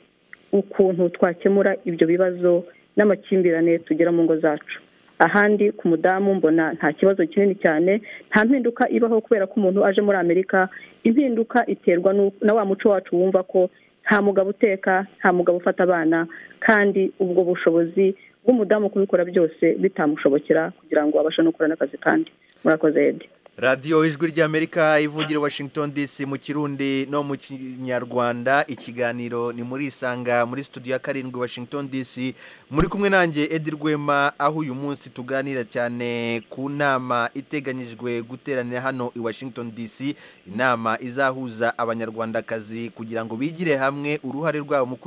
ukuntu twakemura ibyo bibazo n'amakimbirane tugira mu ngo zacu ahandi ku mudamu mbona nta kibazo kinini cyane nta mpinduka ibaho kubera ko umuntu aje muri amerika impinduka iterwa na wa muco wacu wumva ko nta mugabo uteka nta mugabo ufata abana kandi ubwo bushobozi bw'umudamu kubikora byose bitamushobokera kugira ngo abashe no gukora n'akazi kandi murakoze edi radiyo ijwi ry'amerika ivugira washington dc mu kirundi no mu kinyarwanda ikiganiro ni muri isanga muri studio ya karindwi washington dc muri kumwe nanjye edi rwema aho uyu munsi tuganira cyane ku nama iteganyijwe guteranira hano i washington dc inama izahuza abanyarwandakazi kugira ngo bigire hamwe uruhare rwabo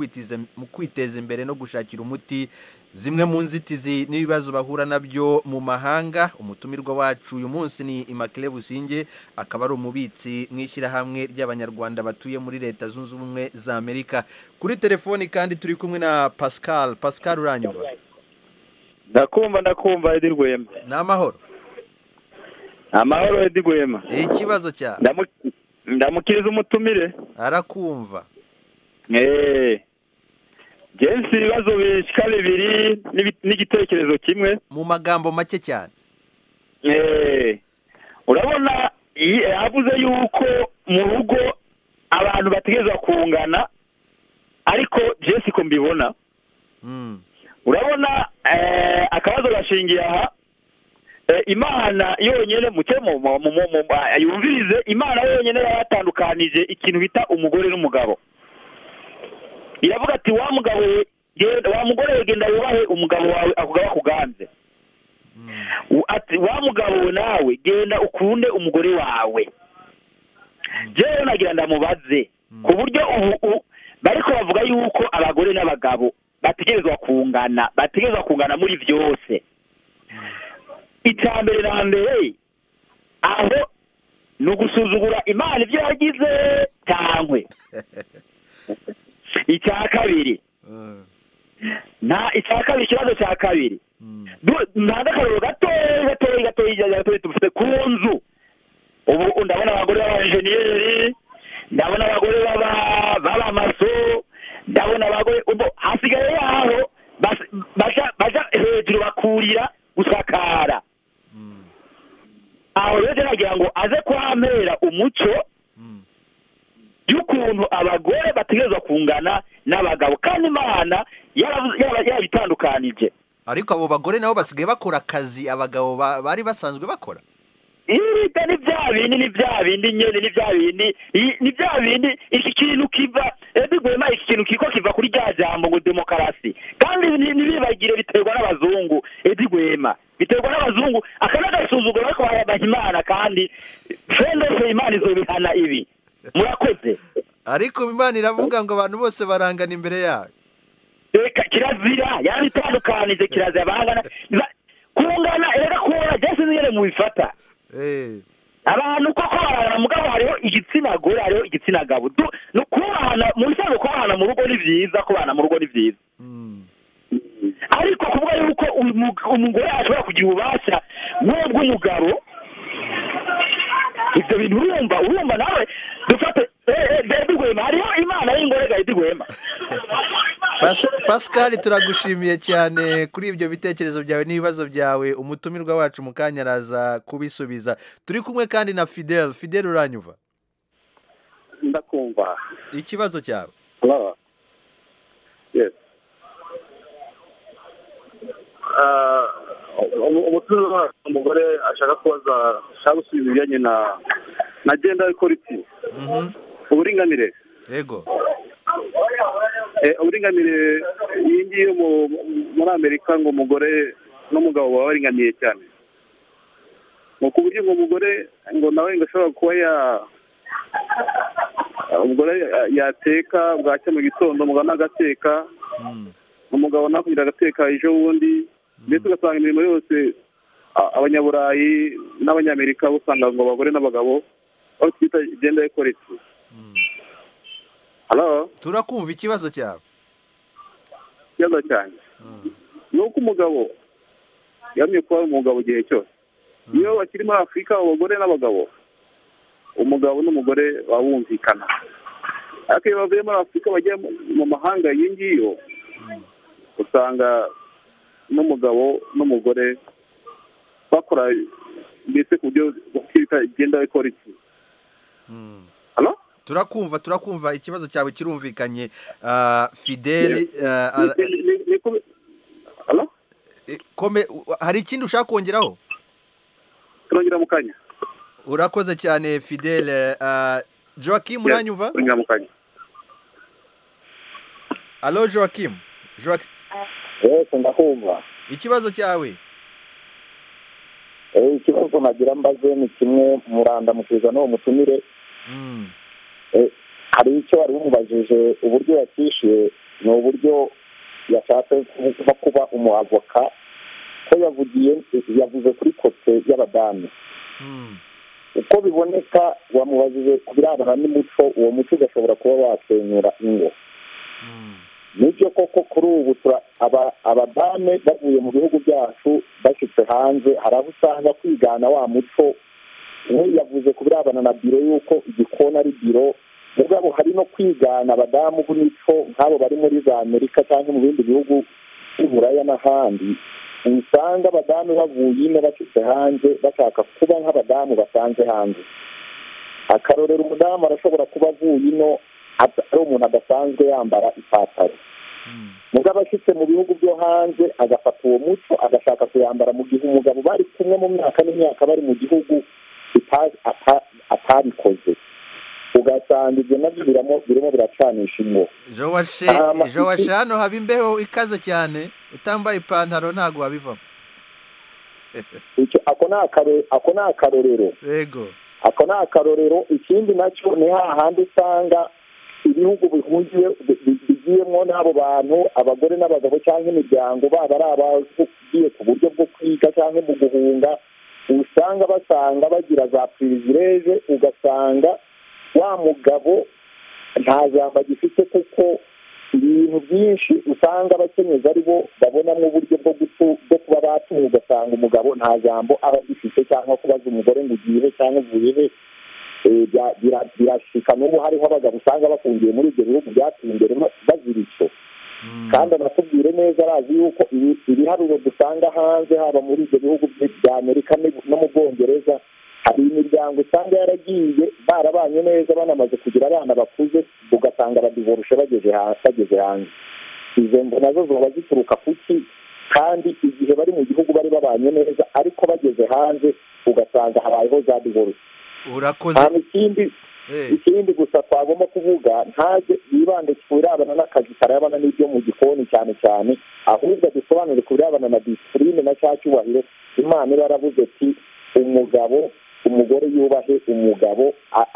mu kwiteza imbere no gushakira umuti zimwe mu nzitizi n'ibibazo bahura nabyo mu mahanga umutumirwa wacu uyu munsi ni imakire businge akaba ari umubitsi mu ishyirahamwe ry'abanyarwanda batuye muri leta zunze ubumwe za amerika kuri telefoni kandi turi kumwe na pascal pascal uranyumva ndakumva ndakumva edi rwema ni amahoro amahoro edi rwema ikibazo cyawe ndamukiriza umutumire arakumva eee jensi ibibazo bishyika bibiri n'igitekerezo kimwe mu magambo make cyane urabona yavuze yuko mu rugo abantu bategereza kungana ariko jensi ko mbibona urabona akabazo gashingiye aha imana yonyine yumvirize imana yonyine yabatandukanije ikintu bita umugore n'umugabo iravuga ati wa mugabo wa mugore we genda wubahe umugabo wawe akugaba kuganze ati wa mugabo we nawe genda ukunde umugore wawe jewe nagira ndamubaze ku buryo ubu bariko bavuga yuko abagore n'abagabo bategerezwa kungana bategerezwa kungana muri byose icya mbere na mbere aho ni ugusuzugura imana ibyo yagize cyangwe icya kabiri nta icya kabiri ikibazo cya kabiri nta n'akaruru gatoya gatoya gatoya gatoya dufite ku nzu ubu ndabona abagore b'abajeniyeri ndabona abagore b'abamaso ndabona abagore hasigaye yaho bajya hejuru bakurira gusakara aho rero nagira ngo aze kuhampera umucyo y'ukuntu abagore bategerezwa kungana n'abagabo kandi imana yarabitandukanije ariko abo bagore nabo basigaye bakora akazi abagabo bari basanzwe bakora irida ni bya bindi ni bya bindi nyine ni bya bindi ni bya bindi iki kintu kiva edigwema iki kintu kiko kiva kuri rya jambo ngo demokarasi kandi ntibibagire biterwa n'abazungu edigwema biterwa n'abazungu aka ni agasuzuguro ariko barabaha imana kandi fendofe imana izobihana ibi murakoze ariko imana iravuga ngo abantu bose barangana imbere yayo reka kirazira yarabitandukanije kirazira barangana kungana reka kubona jesi nyine mubifata abantu koko barangana mugabo hariho igitsina gore hariho igitsina gabo kubahana mu bisanzwe kubahana mu rugo ni byiza kubahana mu rugo ni byiza ariko kuvuga yuko umugore ashobora kugira ububasha nk'ubw'umugabo ibyo bintu urumva urumva nawe dufate edigwema hariho imana y'ingorega edigwema pascal turagushimiye cyane kuri ibyo bitekerezo byawe n'ibibazo byawe umutumirwa wacu mu kanya araza kubisubiza turi kumwe kandi na fidel fidel uranyuva ndakumva ikibazo cyawe umutuzo wacu umugore ashaka kubaza ashaka gusubiza ibijyanye na na genda ikoriti uburinganire yego uburinganire iyi ngiyi muri amerika ngo umugore n'umugabo baba baringaniye cyane ni ku buryo ngo umugore ngo nawe ngo ashobora kuba ya umugore yateka bwacya mu gitondo umugabo agateka umugabo nawe kugira agateka ejo bundi mbese ugasanga imirimo yose abanyaburayi n'abanyamerika usanga ngo abagore n'abagabo aho twita genda ekoriti turakumva ikibazo cyawe ikibazo cyane ni uko umugabo yamye kuba umugabo igihe cyose iyo bakiri muri afurika abagore n'abagabo umugabo n'umugore baba bumvikana ariko iyo bavuye muri afurika bagiye mu mahanga iyi ngiyo usanga n'umugabo n'umugore bakora mbese ku buryo bwita genda ekoriti turakumva turakumva ikibazo cyawe kirumvikanye fidele hari ikindi ushaka kongeraho turongera mu kanya urakoze cyane fidele joakim uranyumva turongera mu kanya alo joakim yose ndakumva ikibazo cyawe ikibazo nkagira mbaze ni kimwe murandamukiza n'uwo mutumire hari icyo wari umubajije uburyo yakishyuye ni uburyo yashatse nko kuba umuavoka ko yavugiye yavuze kuri kote y'abadamu uko biboneka wamubajije ku birebana n'umuco uwo muco ugashobora kuba wasenyura ingo nibyo koko kuri ubu abadame bavuye mu bihugu byacu bashyitse hanze hari aho usanga kwigana wa muco we yavuze ku birebana na biro y'uko igikona ari biro ubwabo hari no kwigana abadamu b'imico nk'abo bari muri za amerika cyangwa mu bindi bihugu by'uburaya n'ahandi usanga abadamu bavuye ino bashyitse hanze bashaka kuba nk'abadamu basanze hanze akarorero umudamu arashobora kuba avuye ino ari umuntu adasanzwe yambara ipantaro mugabo abashyitse mu bihugu byo hanze agafata uwo muco agashaka kuyambara mu gihe umugabo bari kumwe mu myaka n'imyaka bari mu gihugu atabikoze ugasanga ibyo nabyo birimo biracanisha ingo jowashe hano haba imbeho ikaze cyane utambaye ipantaro ntabwo wabivamo ako ni akarorero yego ako ni akarorero ikindi nacyo ni hahandi usanga ibihugu bihungiye bigiyemo n'abo bantu abagore n'abagabo cyangwa imiryango baba ari abagiye ku buryo bwo kwiga cyangwa mu guhunga usanga basanga bagira za pirivireje ugasanga wa mugabo nta jambo agifite kuko ibintu byinshi usanga abakenyezi ari bo babonamo uburyo bwo kuba batunga ugasanga umugabo nta jambo aba agifite cyangwa kubaza umugore ngo ugiye cyangwa uvuye he birashika n'ubu hariho abagabo usanga bafungiye muri ibyo bihugu byateye imbere bazira icyo kandi anatubwire neza arazi yuko ibiharuro dusanga hanze haba muri ibyo bihugu bya amerika no mu bwongereza hari imiryango usanga yaragiye barabanye neza banamaze kugira abana bakuze ugasanga badivorushe bageze hanze izo ngo nazo zoba zituruka ku ki kandi igihe bari mu gihugu bari babanye neza ariko bageze hanze ugasanga habayeho za divorushe urakoze ikindi gusa twagomba kuvuga ntaze yibande ku birebana n'akazi karabana n'ibyo mu gikoni cyane cyane ahubwo dusobanure ku birebana na disipurine na cya cyubahiro imana iba yaravuze ati umugabo umugore yubahe umugabo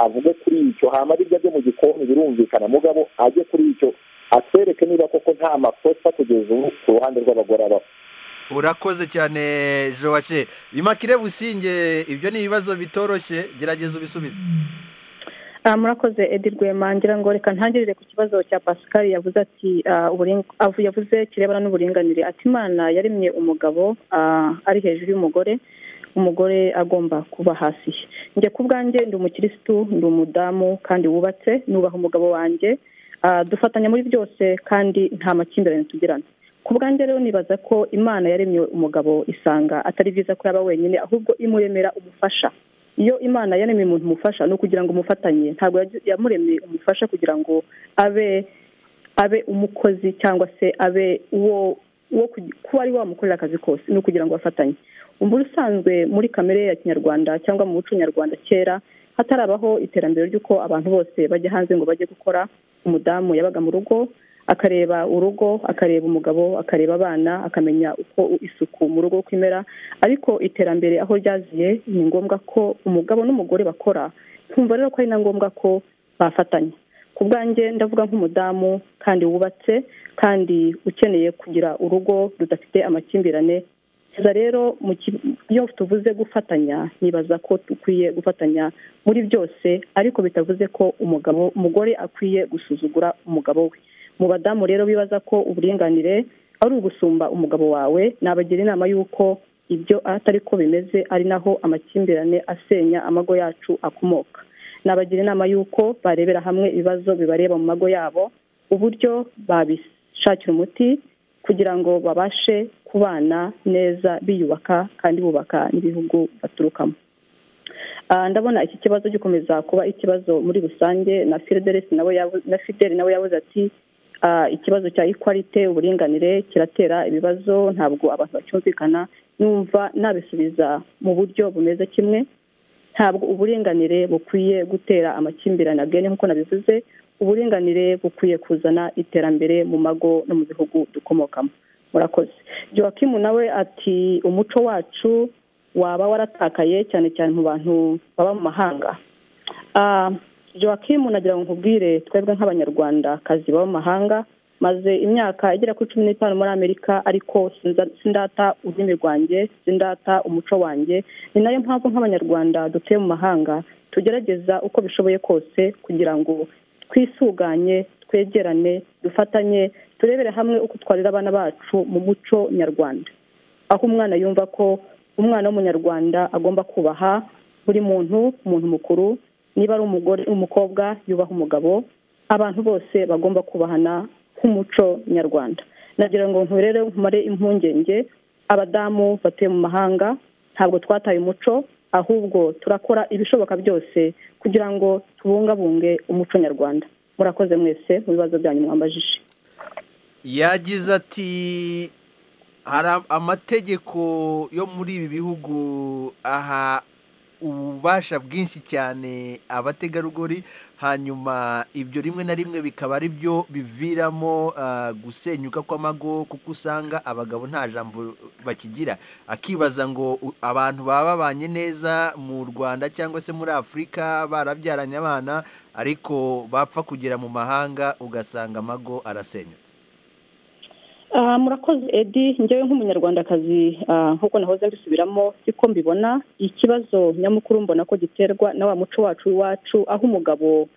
avuge kuri icyo hama aribyo ajye mu gikoni birumvikana mugabo ajye kuri icyo atwereke niba koko nta makosa kugeza ubu ku ruhande rw'abagore abaho urakoze cyane jowace bimakire businge ibyo ni ibibazo bitoroshye gerageza ubisubize murakoze edi rwema ngira ngo reka ntangirire ku kibazo cya pascal yavuze ati yavuze kirebana n'uburinganire ati imana yaremye umugabo ari hejuru y'umugore umugore agomba kuba hasi njye ku bwanjye ndi umukirisitu ndi umudamu kandi wubatse nubaha umugabo wanjye dufatanya muri byose kandi nta makimbirane tugirana ku bwanjye rero nibaza ko imana yaremye umugabo isanga atari byiza ko yaba wenyine ahubwo imuremera umufasha iyo imana yaremye umuntu umufasha ni ukugira ngo umufatanye ntabwo yamuremye umufasha kugira ngo abe abe umukozi cyangwa se abe uwo uwo kuba ari wamukorera akazi kose ni ukugira ngo bafatanye ubu usanzwe muri kamere ya kinyarwanda cyangwa mu muco nyarwanda kera hatarabaho iterambere ry'uko abantu bose bajya hanze ngo bajye gukora umudamu yabaga mu rugo akareba urugo akareba umugabo akareba abana akamenya uko isuku mu rugo kwimera ariko iterambere aho ryaziye ni ngombwa ko umugabo n'umugore bakora nkumva rero ko ari na ngombwa ko bafatanya ku bwanjye ndavuga nk'umudamu kandi wubatse kandi ukeneye kugira urugo rudafite amakimbirane rero iyo tuvuze gufatanya nibaza ko dukwiye gufatanya muri byose ariko bitavuze ko umugabo umugore akwiye gusuzugura umugabo we mu badamu rero bibaza ko uburinganire ari ugusumba umugabo wawe nabagira inama y'uko ibyo atari ko bimeze ari naho amakimbirane asenya amago yacu akomoka nabagira inama y'uko barebera hamwe ibibazo bibareba mu mago yabo uburyo babishakira umuti kugira ngo babashe kubana neza biyubaka kandi bubaka n'ibihugu baturukamo ndabona iki kibazo gikomeza kuba ikibazo muri rusange na fidelis na fideli nawe yabuze ati ikibazo cya ikwalite uburinganire kiratera ibibazo ntabwo abantu bacyumvikana numva nabisubiza mu buryo bumeze kimwe ntabwo uburinganire bukwiye gutera amakimbirane agene nk'uko nabivuze uburinganire bukwiye kuzana iterambere mu mago no mu bihugu dukomokamo murakoze jowakimu nawe ati umuco wacu waba waratakaye cyane cyane mu bantu baba mu mahanga jowakimu nagira ngo nkubwire twebwe nk'abanyarwandakazi baba mu mahanga maze imyaka igera kuri cumi n'itanu muri amerika ariko sindata ururimi rwanjye sindata umuco wanjye ni nayo mpamvu nk'abanyarwanda dutuye mu mahanga tugerageza uko bishoboye kose kugira ngo twisuganye twegerane dufatanye turebere hamwe uko twarira abana bacu mu muco nyarwanda aho umwana yumva ko umwana w'umunyarwanda agomba kubaha buri muntu umuntu mukuru niba ari umugore umukobwa yubaha umugabo abantu bose bagomba kubahana nk'umuco nyarwanda nagira ngo nturere nkumare impungenge abadamu batuye mu mahanga ntabwo twataye umuco ahubwo turakora ibishoboka byose kugira ngo tubungabunge umuco nyarwanda murakoze mwese mu bibazo byanyu mwambajije yagize ati hari amategeko yo muri ibi bihugu aha ububasha bwinshi cyane abategarugori hanyuma ibyo rimwe na rimwe bikaba ari byo biviramo gusenyuka kw'amago kuko usanga abagabo nta jambo bakigira akibaza ngo abantu baba babanye neza mu rwanda cyangwa se muri afurika barabyaranye abana ariko bapfa kugera mu mahanga ugasanga amago arasenyutse murakoze edi njyewe nk'umunyarwandakazi nk'uko nahoze mbisubiramo siko mbibona ikibazo nyamukuru mbona ko giterwa na wa muco wacu w'iwacu aho umugabo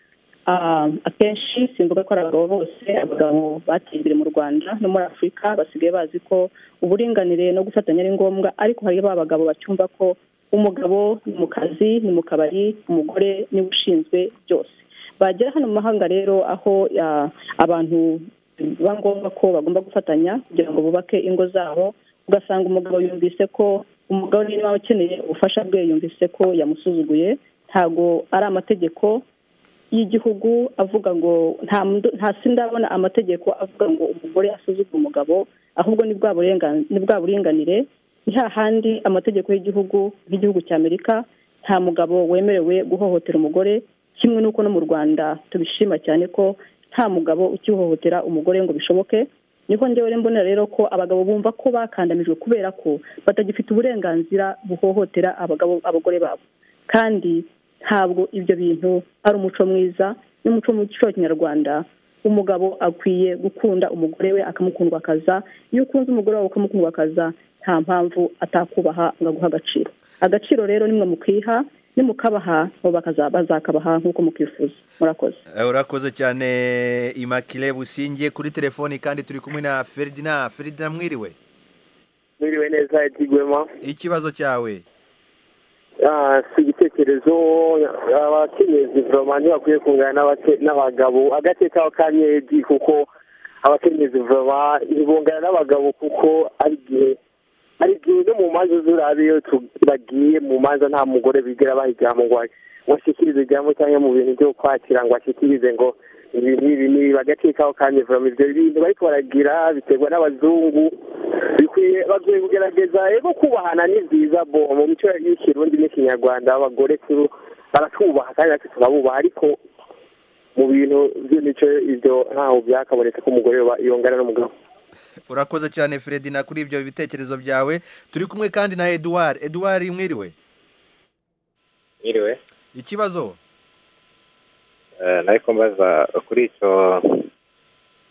akenshi simvuga ko ari abagabo bose abagabo bateye imbere mu rwanda no muri afurika basigaye bazi ko uburinganire no gufatanya ari ngombwa ariko hari ba bagabo bacyumva ko umugabo ni mu kazi ni mu kabari umugore niwe ushinzwe byose bagera hano mu mahanga rero aho abantu biba ngombwa ko bagomba gufatanya kugira ngo bubake ingo zabo ugasanga umugabo yumvise ko umugabo niba ukeneye ubufasha bwe yumvise ko yamusuzuguye ntabwo ari amategeko y'igihugu avuga ngo nta sindabona amategeko avuga ngo umugore asuzugure umugabo ahubwo ni bwa buringanire ni hahandi amategeko y'igihugu nk'igihugu cya amerika nta mugabo wemerewe guhohotera umugore kimwe n'uko no mu rwanda tubishima cyane ko nta mugabo ukihohotera umugore ngo bishoboke niho njyewe mbonera rero ko abagabo bumva ko bakandamijwe kubera ko batagifite uburenganzira buhohotera abagabo abagore babo kandi ntabwo ibyo bintu ari umuco mwiza n'umuco muco wa kinyarwanda umugabo akwiye gukunda umugore we akamukundwakaza iyo ukunze umugore wawe ukamukundwakaza nta mpamvu atakubaha ngo aguhe agaciro agaciro rero nimwe mukwiha nimukabaha bazakabaha nk'uko mukwifuza murakoze urakoze cyane imakire busingiye kuri telefoni kandi turi kumwe na feridina feridina mwiriwe mwiriwe neza igwema ikibazo cyawe si igitekerezo abakenyezi voroma ntibakwiye kungana n'abagabo agateka kanyegi kuko abakenyezi voroma ntibungana n'abagabo kuko ari igihe hari igihe no mu manza z'urabiyo bagiye mu manza nta mugore bigira bayijyamo ngo ashyikirize ijyamo cyangwa mu bintu byo kwakira ngo ashyikirize ngo ibi n'ibi n'ibi bagacikaho kandi vuba ibyo bintu bariko baragira biterwa n'abazungu bikwiye bagiye kugerageza rero kubahana ni byiza bo mu mico y'ikirundi n'ikinyarwanda abagore turu baratubaha kandi natwe tukabubaha ariko mu bintu by'imico ibyo ntaho byakabonetse ko umugore yongana n'umugabo urakoze cyane feridina kuri ibyo bitekerezo byawe turi kumwe kandi na eduard eduard mwiriwe mwiriwe ikibazo nari kumbaza kuri icyo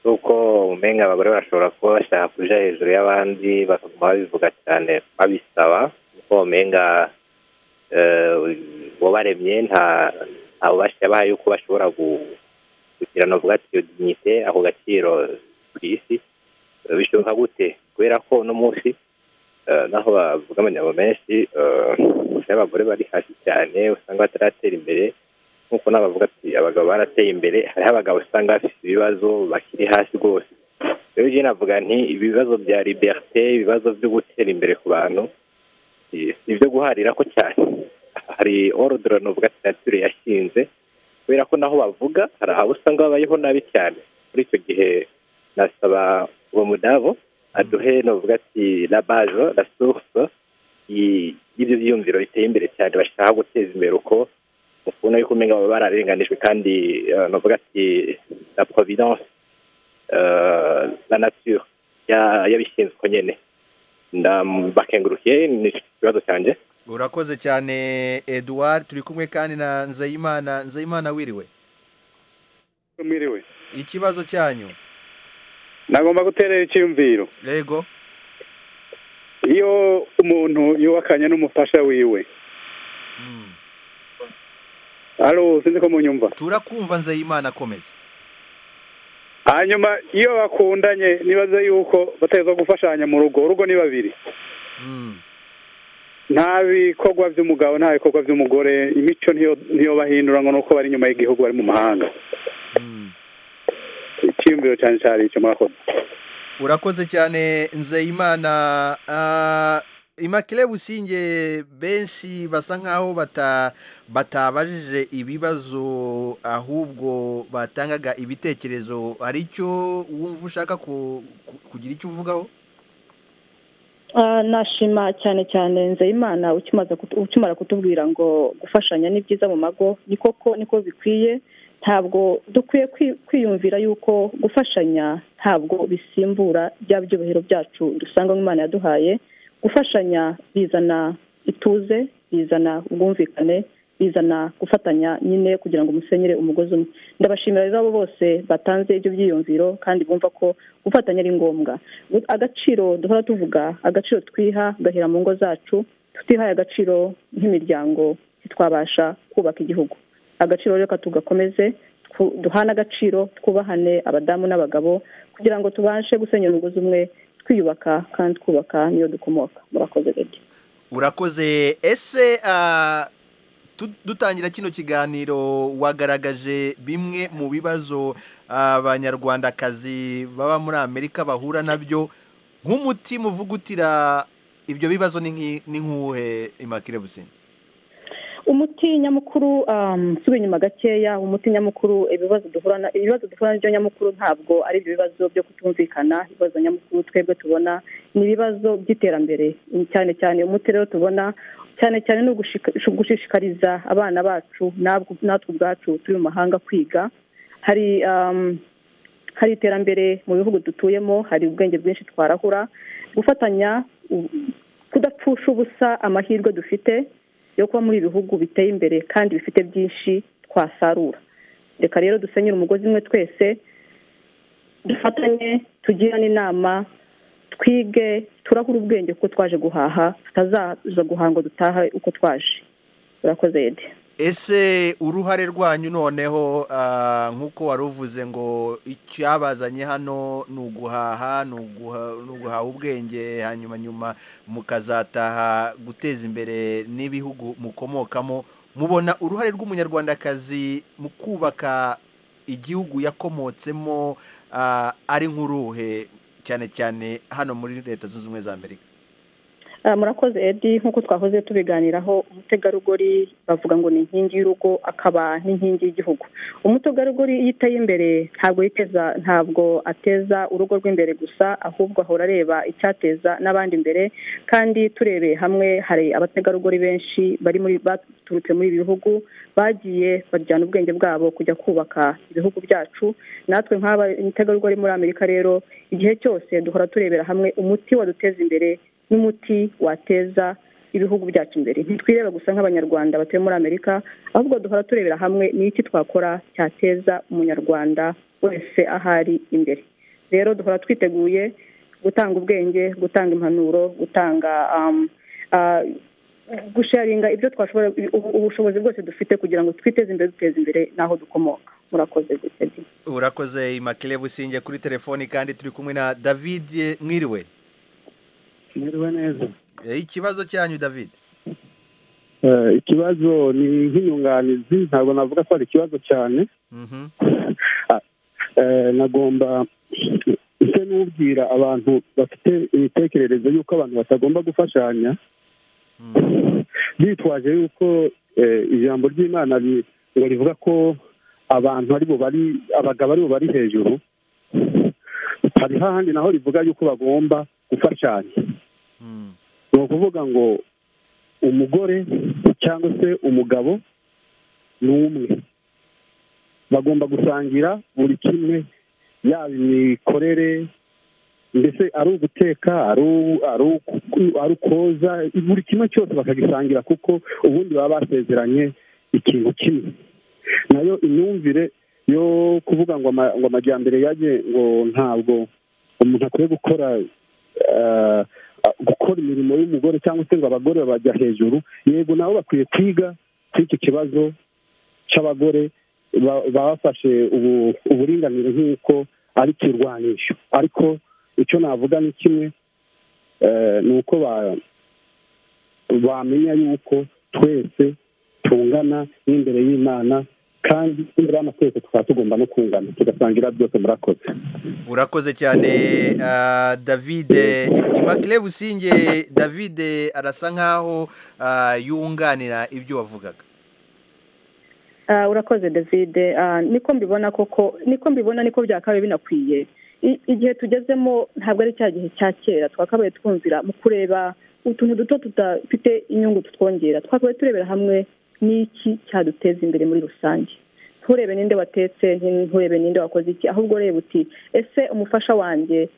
uko umenya abagore bashobora kuba bashaka kuja hejuru y'abandi bakaguma babivuga cyane babisaba kuko umenya uwabaremye nta nta bubasha yabahaye yuko bashobora kugira navuga ati iyo dignite ako gaciro ku isi bishoboka gute kubera ko uno munsi naho bavuga amanyabo menshi y'abagore bari hasi cyane usanga bataratera imbere nk'uko n'abavuga ati abagabo barateye imbere hariho abagabo usanga bafite ibibazo bakiri hasi rwose rero ujye navuga nti ibibazo bya liberite ibibazo byo gutera imbere ku bantu si ibyo guharira ko cyane hari orudura ni ubwa sitatire yashinze kubera ko naho bavuga hari aho usanga babayeho nabi cyane muri icyo gihe nasaba uwo mudabo aduhe ni uvuga ati la bazo la source y'ibyo byiyumviro biteye imbere cyane bashaka guteza imbere uko ubona yuko umenya baba bararenganijwe kandi ni uvuga ati la providence la nature yabishinzwe nyine ndabakengurukiye ni ikibazo cyanjye urakoze cyane eduard turi kumwe kandi na nzayimana nzayimana wiriwe mwiriwe ikibazo cyanyu nagomba guterera icyumviro yego iyo umuntu yubakanye n'umufasha wiwe hano sinzi ko munyumva turakumva nzayimana akomeza hanyuma iyo bakundanye nibaza yuko bateza gufashanya mu rugo urugo ni babiri nta bikorwa by'umugabo nta bikorwa by'umugore imico niyo bahindura ngo nuko bari inyuma y'igihugu bari mu mahanga icyiyumviro cyane cyane icyo mwakoze urakoze cyane nzayimana imakire businge benshi basa nkaho batabajije ibibazo ahubwo batangaga ibitekerezo hari icyo wumva ushaka kugira icyo uvugaho nashima cyane cyane nzeyimana ukimara kutubwira ngo gufashanya ni byiza mu mago ni koko niko bikwiye ntabwo dukwiye kwiyumvira yuko gufashanya ntabwo bisimbura bya byubahiro byacu dusanga nk'imana yaduhaye gufashanya bizana ituze bizana ubwumvikane bizana gufatanya nyine kugira ngo umusenyere umugozi umwe ndabashimira rero abo bose batanze ibyo byiyumviro kandi bumva ko gufatanya ari ngombwa agaciro duhora tuvuga agaciro twiha gahera mu ngo zacu tutihaye agaciro nk'imiryango ntitwabasha kubaka igihugu agaciro reka tugakomeze duhane agaciro twubahane abadamu n'abagabo kugira ngo tubashe gusenyera umugozi umwe twiyubaka kandi twubaka niyo dukomoka murakoze rege urakoze ese dutangira kino kiganiro wagaragaje bimwe mu bibazo abanyarwandakazi baba muri amerika bahura nabyo nk'umutima uvugutira ibyo bibazo ni nk'uwuhe imakire businzi umuti nyamukuru nsubira inyuma gakeya umuti nyamukuru ibibazo duhura ibibazo duhura nabyo nyamukuru ntabwo ari ibyo bibazo byo kutumvikana ibibazo nyamukuru twebwe tubona ni ibibazo by'iterambere cyane cyane umuti rero tubona cyane cyane ni ugushishikariza abana bacu natwe ubwacu turi mu mahanga kwiga hari hari iterambere mu bihugu dutuyemo hari ubwenge bwinshi twarahura gufatanya kudapfusha ubusa amahirwe dufite yo kuba muri ibihugu biteye imbere kandi bifite byinshi twasarura reka rero dusenyere umugozi umwe twese dufatanye tugirane inama twige turahura ubwenge kuko twaje guhaha tutazaza guhanga dutaha uko twaje urakoze yedi ese uruhare rwanyu noneho nk'uko wari uvuze ngo icyabazanye hano ni uguhaha ni uguhaha ubwenge hanyuma nyuma mukazataha guteza imbere n'ibihugu mukomokamo mubona uruhare rw'umunyarwandakazi mu kubaka igihugu yakomotsemo ari nk'uruhe cyane cyane hano muri leta zunze ubumwe za amerika murakoze edi nk'uko twahoze tubiganiraho umutegarugori bavuga ngo ni inkingi y'urugo akaba n'inkingi y'igihugu umutegarugori iyo iteye imbere ntabwo yiteza ntabwo ateza urugo rw'imbere gusa ahubwo ahora areba icyateza n'abandi imbere kandi turebeye hamwe hari abategarugori benshi bari muri baturutse muri ibi bihugu bagiye bajyana ubwenge bwabo kujya kubaka ibihugu byacu natwe nk'abategarugori muri amerika rero igihe cyose duhora turebera hamwe umuti waduteza imbere n'umuti wateza ibihugu byacu imbere ntitwireba gusa nk'abanyarwanda batuye muri amerika ahubwo duhora turebera hamwe n'iki twakora cyateza umunyarwanda wese ahari imbere rero duhora twiteguye gutanga ubwenge gutanga impanuro gutanga gusharinga ibyo twashobora ubushobozi bwose dufite kugira ngo twiteze imbere duteze imbere n'aho dukomoka murakoze guteze urakoze imakire businge kuri telefoni kandi turi kumwe na david mwiriwe mwiriwe neza ikibazo cyanyu david ikibazo ni nk'inyunganizi ntabwo navuga ko ari ikibazo cyane nagomba ese n'ubwira abantu bafite imitekerereze y'uko abantu batagomba gufashanya bitwaje yuko ijambo ry'imana ngo rivuga ko abantu ari bo bari abagabo ari bo bari hejuru hari hahandi naho rivuga yuko bagomba gufashanya ni ukuvuga ngo umugore cyangwa se umugabo ni umwe bagomba gusangira buri kimwe yaba imikorere mbese ari uguteka ari ukoza buri kimwe cyose bakagisangira kuko ubundi baba basezeranye ikintu kimwe nayo imyumvire yo kuvuga ngo ama- ngo amajyambere yajye ngo ntabwo umuntu akwiye gukora eh, gukora imirimo y'umugore cyangwa se ngo abagore bajya hejuru yego nabo bakwiye kwiga kuri icyo kibazo cy'abagore ba- babafashe ubu- uburinganire nk'uko ari kirwanisho ariko icyo navuga ni kimwe eh, ni uko ba- bamenya yuko twese tungana n'imbere y'imana kandi imbere y'amategeko tukaba tugomba no kungana tugasangira byose murakoze urakoze cyane ah, david imakire businge david arasa nkaho ah, yunganira ibyo wavugaga Ah, urakoze david Ah, niko mbibona koko niko mbibona niko byakabaye binakwiye I- igihe tugezemo ntabwo ari cya gihe cya kera twakabaye twumvira mu kureba utuntu duto tudafite inyungu tutwongera twakabaye turebera hamwe n'iki cyaduteza imbere muri rusange nturebe ninde watetse nti- nturebe ninde wakoze iki ahubwo ureba uti ese umufasha wanjye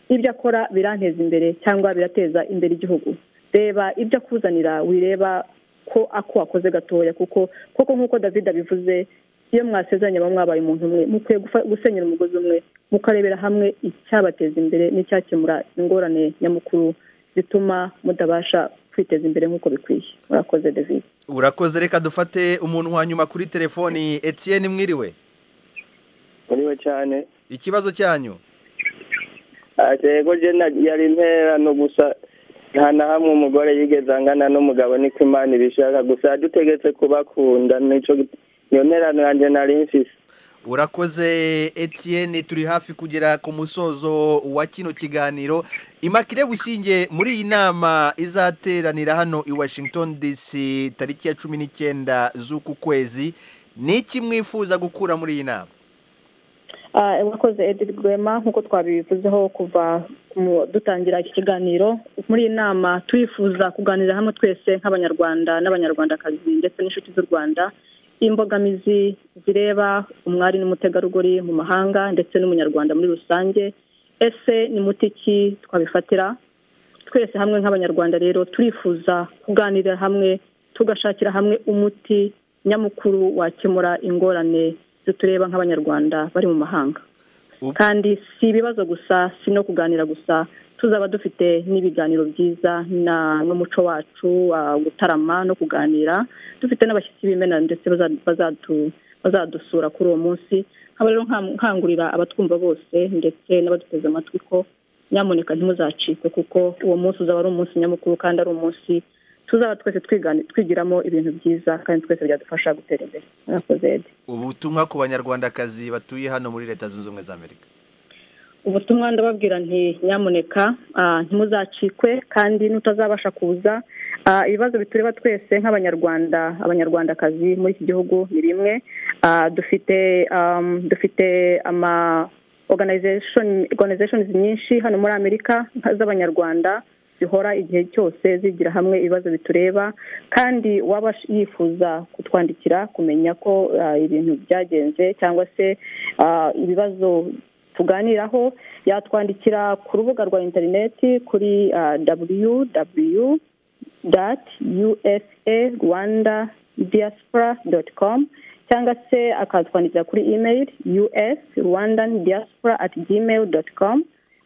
ibyo akora biranteza imbere cyangwa birateza imbere igihugu reba ibyo akuzanira wireba ko ako wakoze gatoya kuko koko nk'uko david abivuze iyo mwasezeranye muba mwabaye umuntu umwe mukwiye gufa- gusenyera umugozi umwe mukarebera hamwe icyabateza imbere n'icyakemura ingorane nyamukuru zituma mutabasha kwiteza imbere nk'uko bikwiye murakoze david urakoze reka dufate umuntu wa nyuma kuri telefoni etienne mwiriwe muriwe cyane ikibazo cyanyu yego je na- yari intera no gusa nta na hamwe umugore yigeze angana n'umugabo niko imana ibishaka gusa dutegetse kubakunda nico git- niyo nterano yanjye nari nsise urakoze etienne turi hafi kugera ku musozo wa kino kiganiro imakire businge muri iyi nama izateranira hano i washington dc tariki ya cumi n'icyenda z'uku kwezi ni iki mwifuza gukura muri iyi nama Ah, urakoze edith rwema nk'uko twabivuzeho kuva mu- dutangira iki kiganiro muri iyi nama turifuza kuganira hamwe twese nk'abanyarwanda n'abanyarwandakazi ndetse n'inshuti z'u rwanda imbogamizi zireba umwari n'umutegarugori mu mahanga ndetse n'umunyarwanda muri rusange ese ni muti ki twabifatira twese hamwe nk'abanyarwanda rero turifuza kuganirira hamwe tugashakira hamwe umuti nyamukuru wakemura ingorane zitureba nk'abanyarwanda bari mu mahanga kandi si ibibazo gusa si no kuganira gusa tuzaba dufite n'ibiganiro byiza na- n'umuco wacu ah, gutarama no kuganira dufite n'abashyitsi b'imena ndetse baza- bazadu- bazadusura kuri uwo munsi nkaba rero nkam- nkangurira abatwumva bose ndetse n'abaduteze amatwi ko nyamuneka ntimuzacike kuko uwo munsi uzaba ari umunsi nyamukuru kandi ari umunsi tuzaba twese twigani- twigiramo ibintu byiza kandi twese byadufasha gutera imbere murakoze Ed. ubutumwa ku banyarwandakazi batuye hano muri leta zunze ubumwe za amerika ubutumwa ndababwira nti nyamuneka ah, ntimuzacikwe kandi n'utazabasha kuza ah, ibibazo bitureba twese nk'abanyarwanda abanyarwandakazi muri iki gihugu ni bimwe Ah, dufite um, dufite ama organization organizations nyinshi hano muri amerika nka- z'abanyarwanda zihora igihe cyose zigira hamwe ibibazo bitureba kandi waba yifuza kutwandikira kumenya ko ah, ibintu byagenze cyangwa se ah, ibibazo tuganiraho yatwandikira ku rubuga rwa interineti kuri www dati usa rwanda diaspora doti komu cyangwa se akatwandikira kuri imeyili us rwandan diaspora at gmail doti komu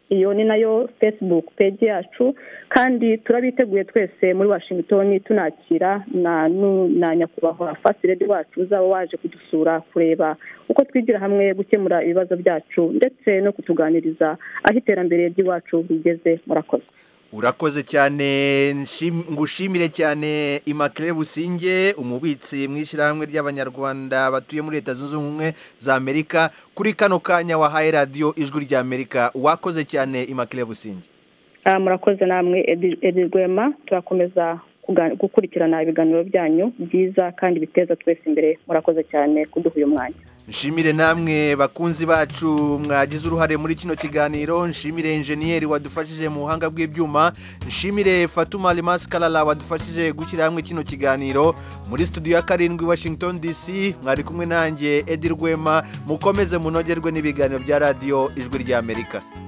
iyo ni nayo facebook page yacu kandi turabiteguye twese muri washington tunakira na nu- na nyakubahwa fasiredi wacu uzaba waje kudusura kureba uko twigira hamwe gukemura ibibazo byacu ndetse no kutuganiriza aho iterambere ry'iwacu rigeze murakoze urakoze cyane nshim- ngushimire cyane imakire businge umubitsi mu ishyirahamwe ry'abanyarwanda batuye muri leta zunze ubumwe za amerika kuri kano kanya wahaye radiyo ijwi rya amerika wakoze cyane imakire businge Ah, murakoze namwe edi Edi rwema turakomeza kuga- gukurikirana ibiganiro byanyu byiza kandi biteza twese imbere murakoze cyane kuduha uyu mwanya nshimire namwe bakunzi bacu mwagize uruhare muri kino kiganiro nshimire enjeniyeri wadufashije mu buhanga bw'ibyuma nshimire fatuma rimasi karara wadufashije gushyira hamwe kino kiganiro muri studio ya karindwi washington dc mwari kumwe nanjye edi rwema mukomeze munogerwe n'ibiganiro bya radiyo ijwi ry'amerika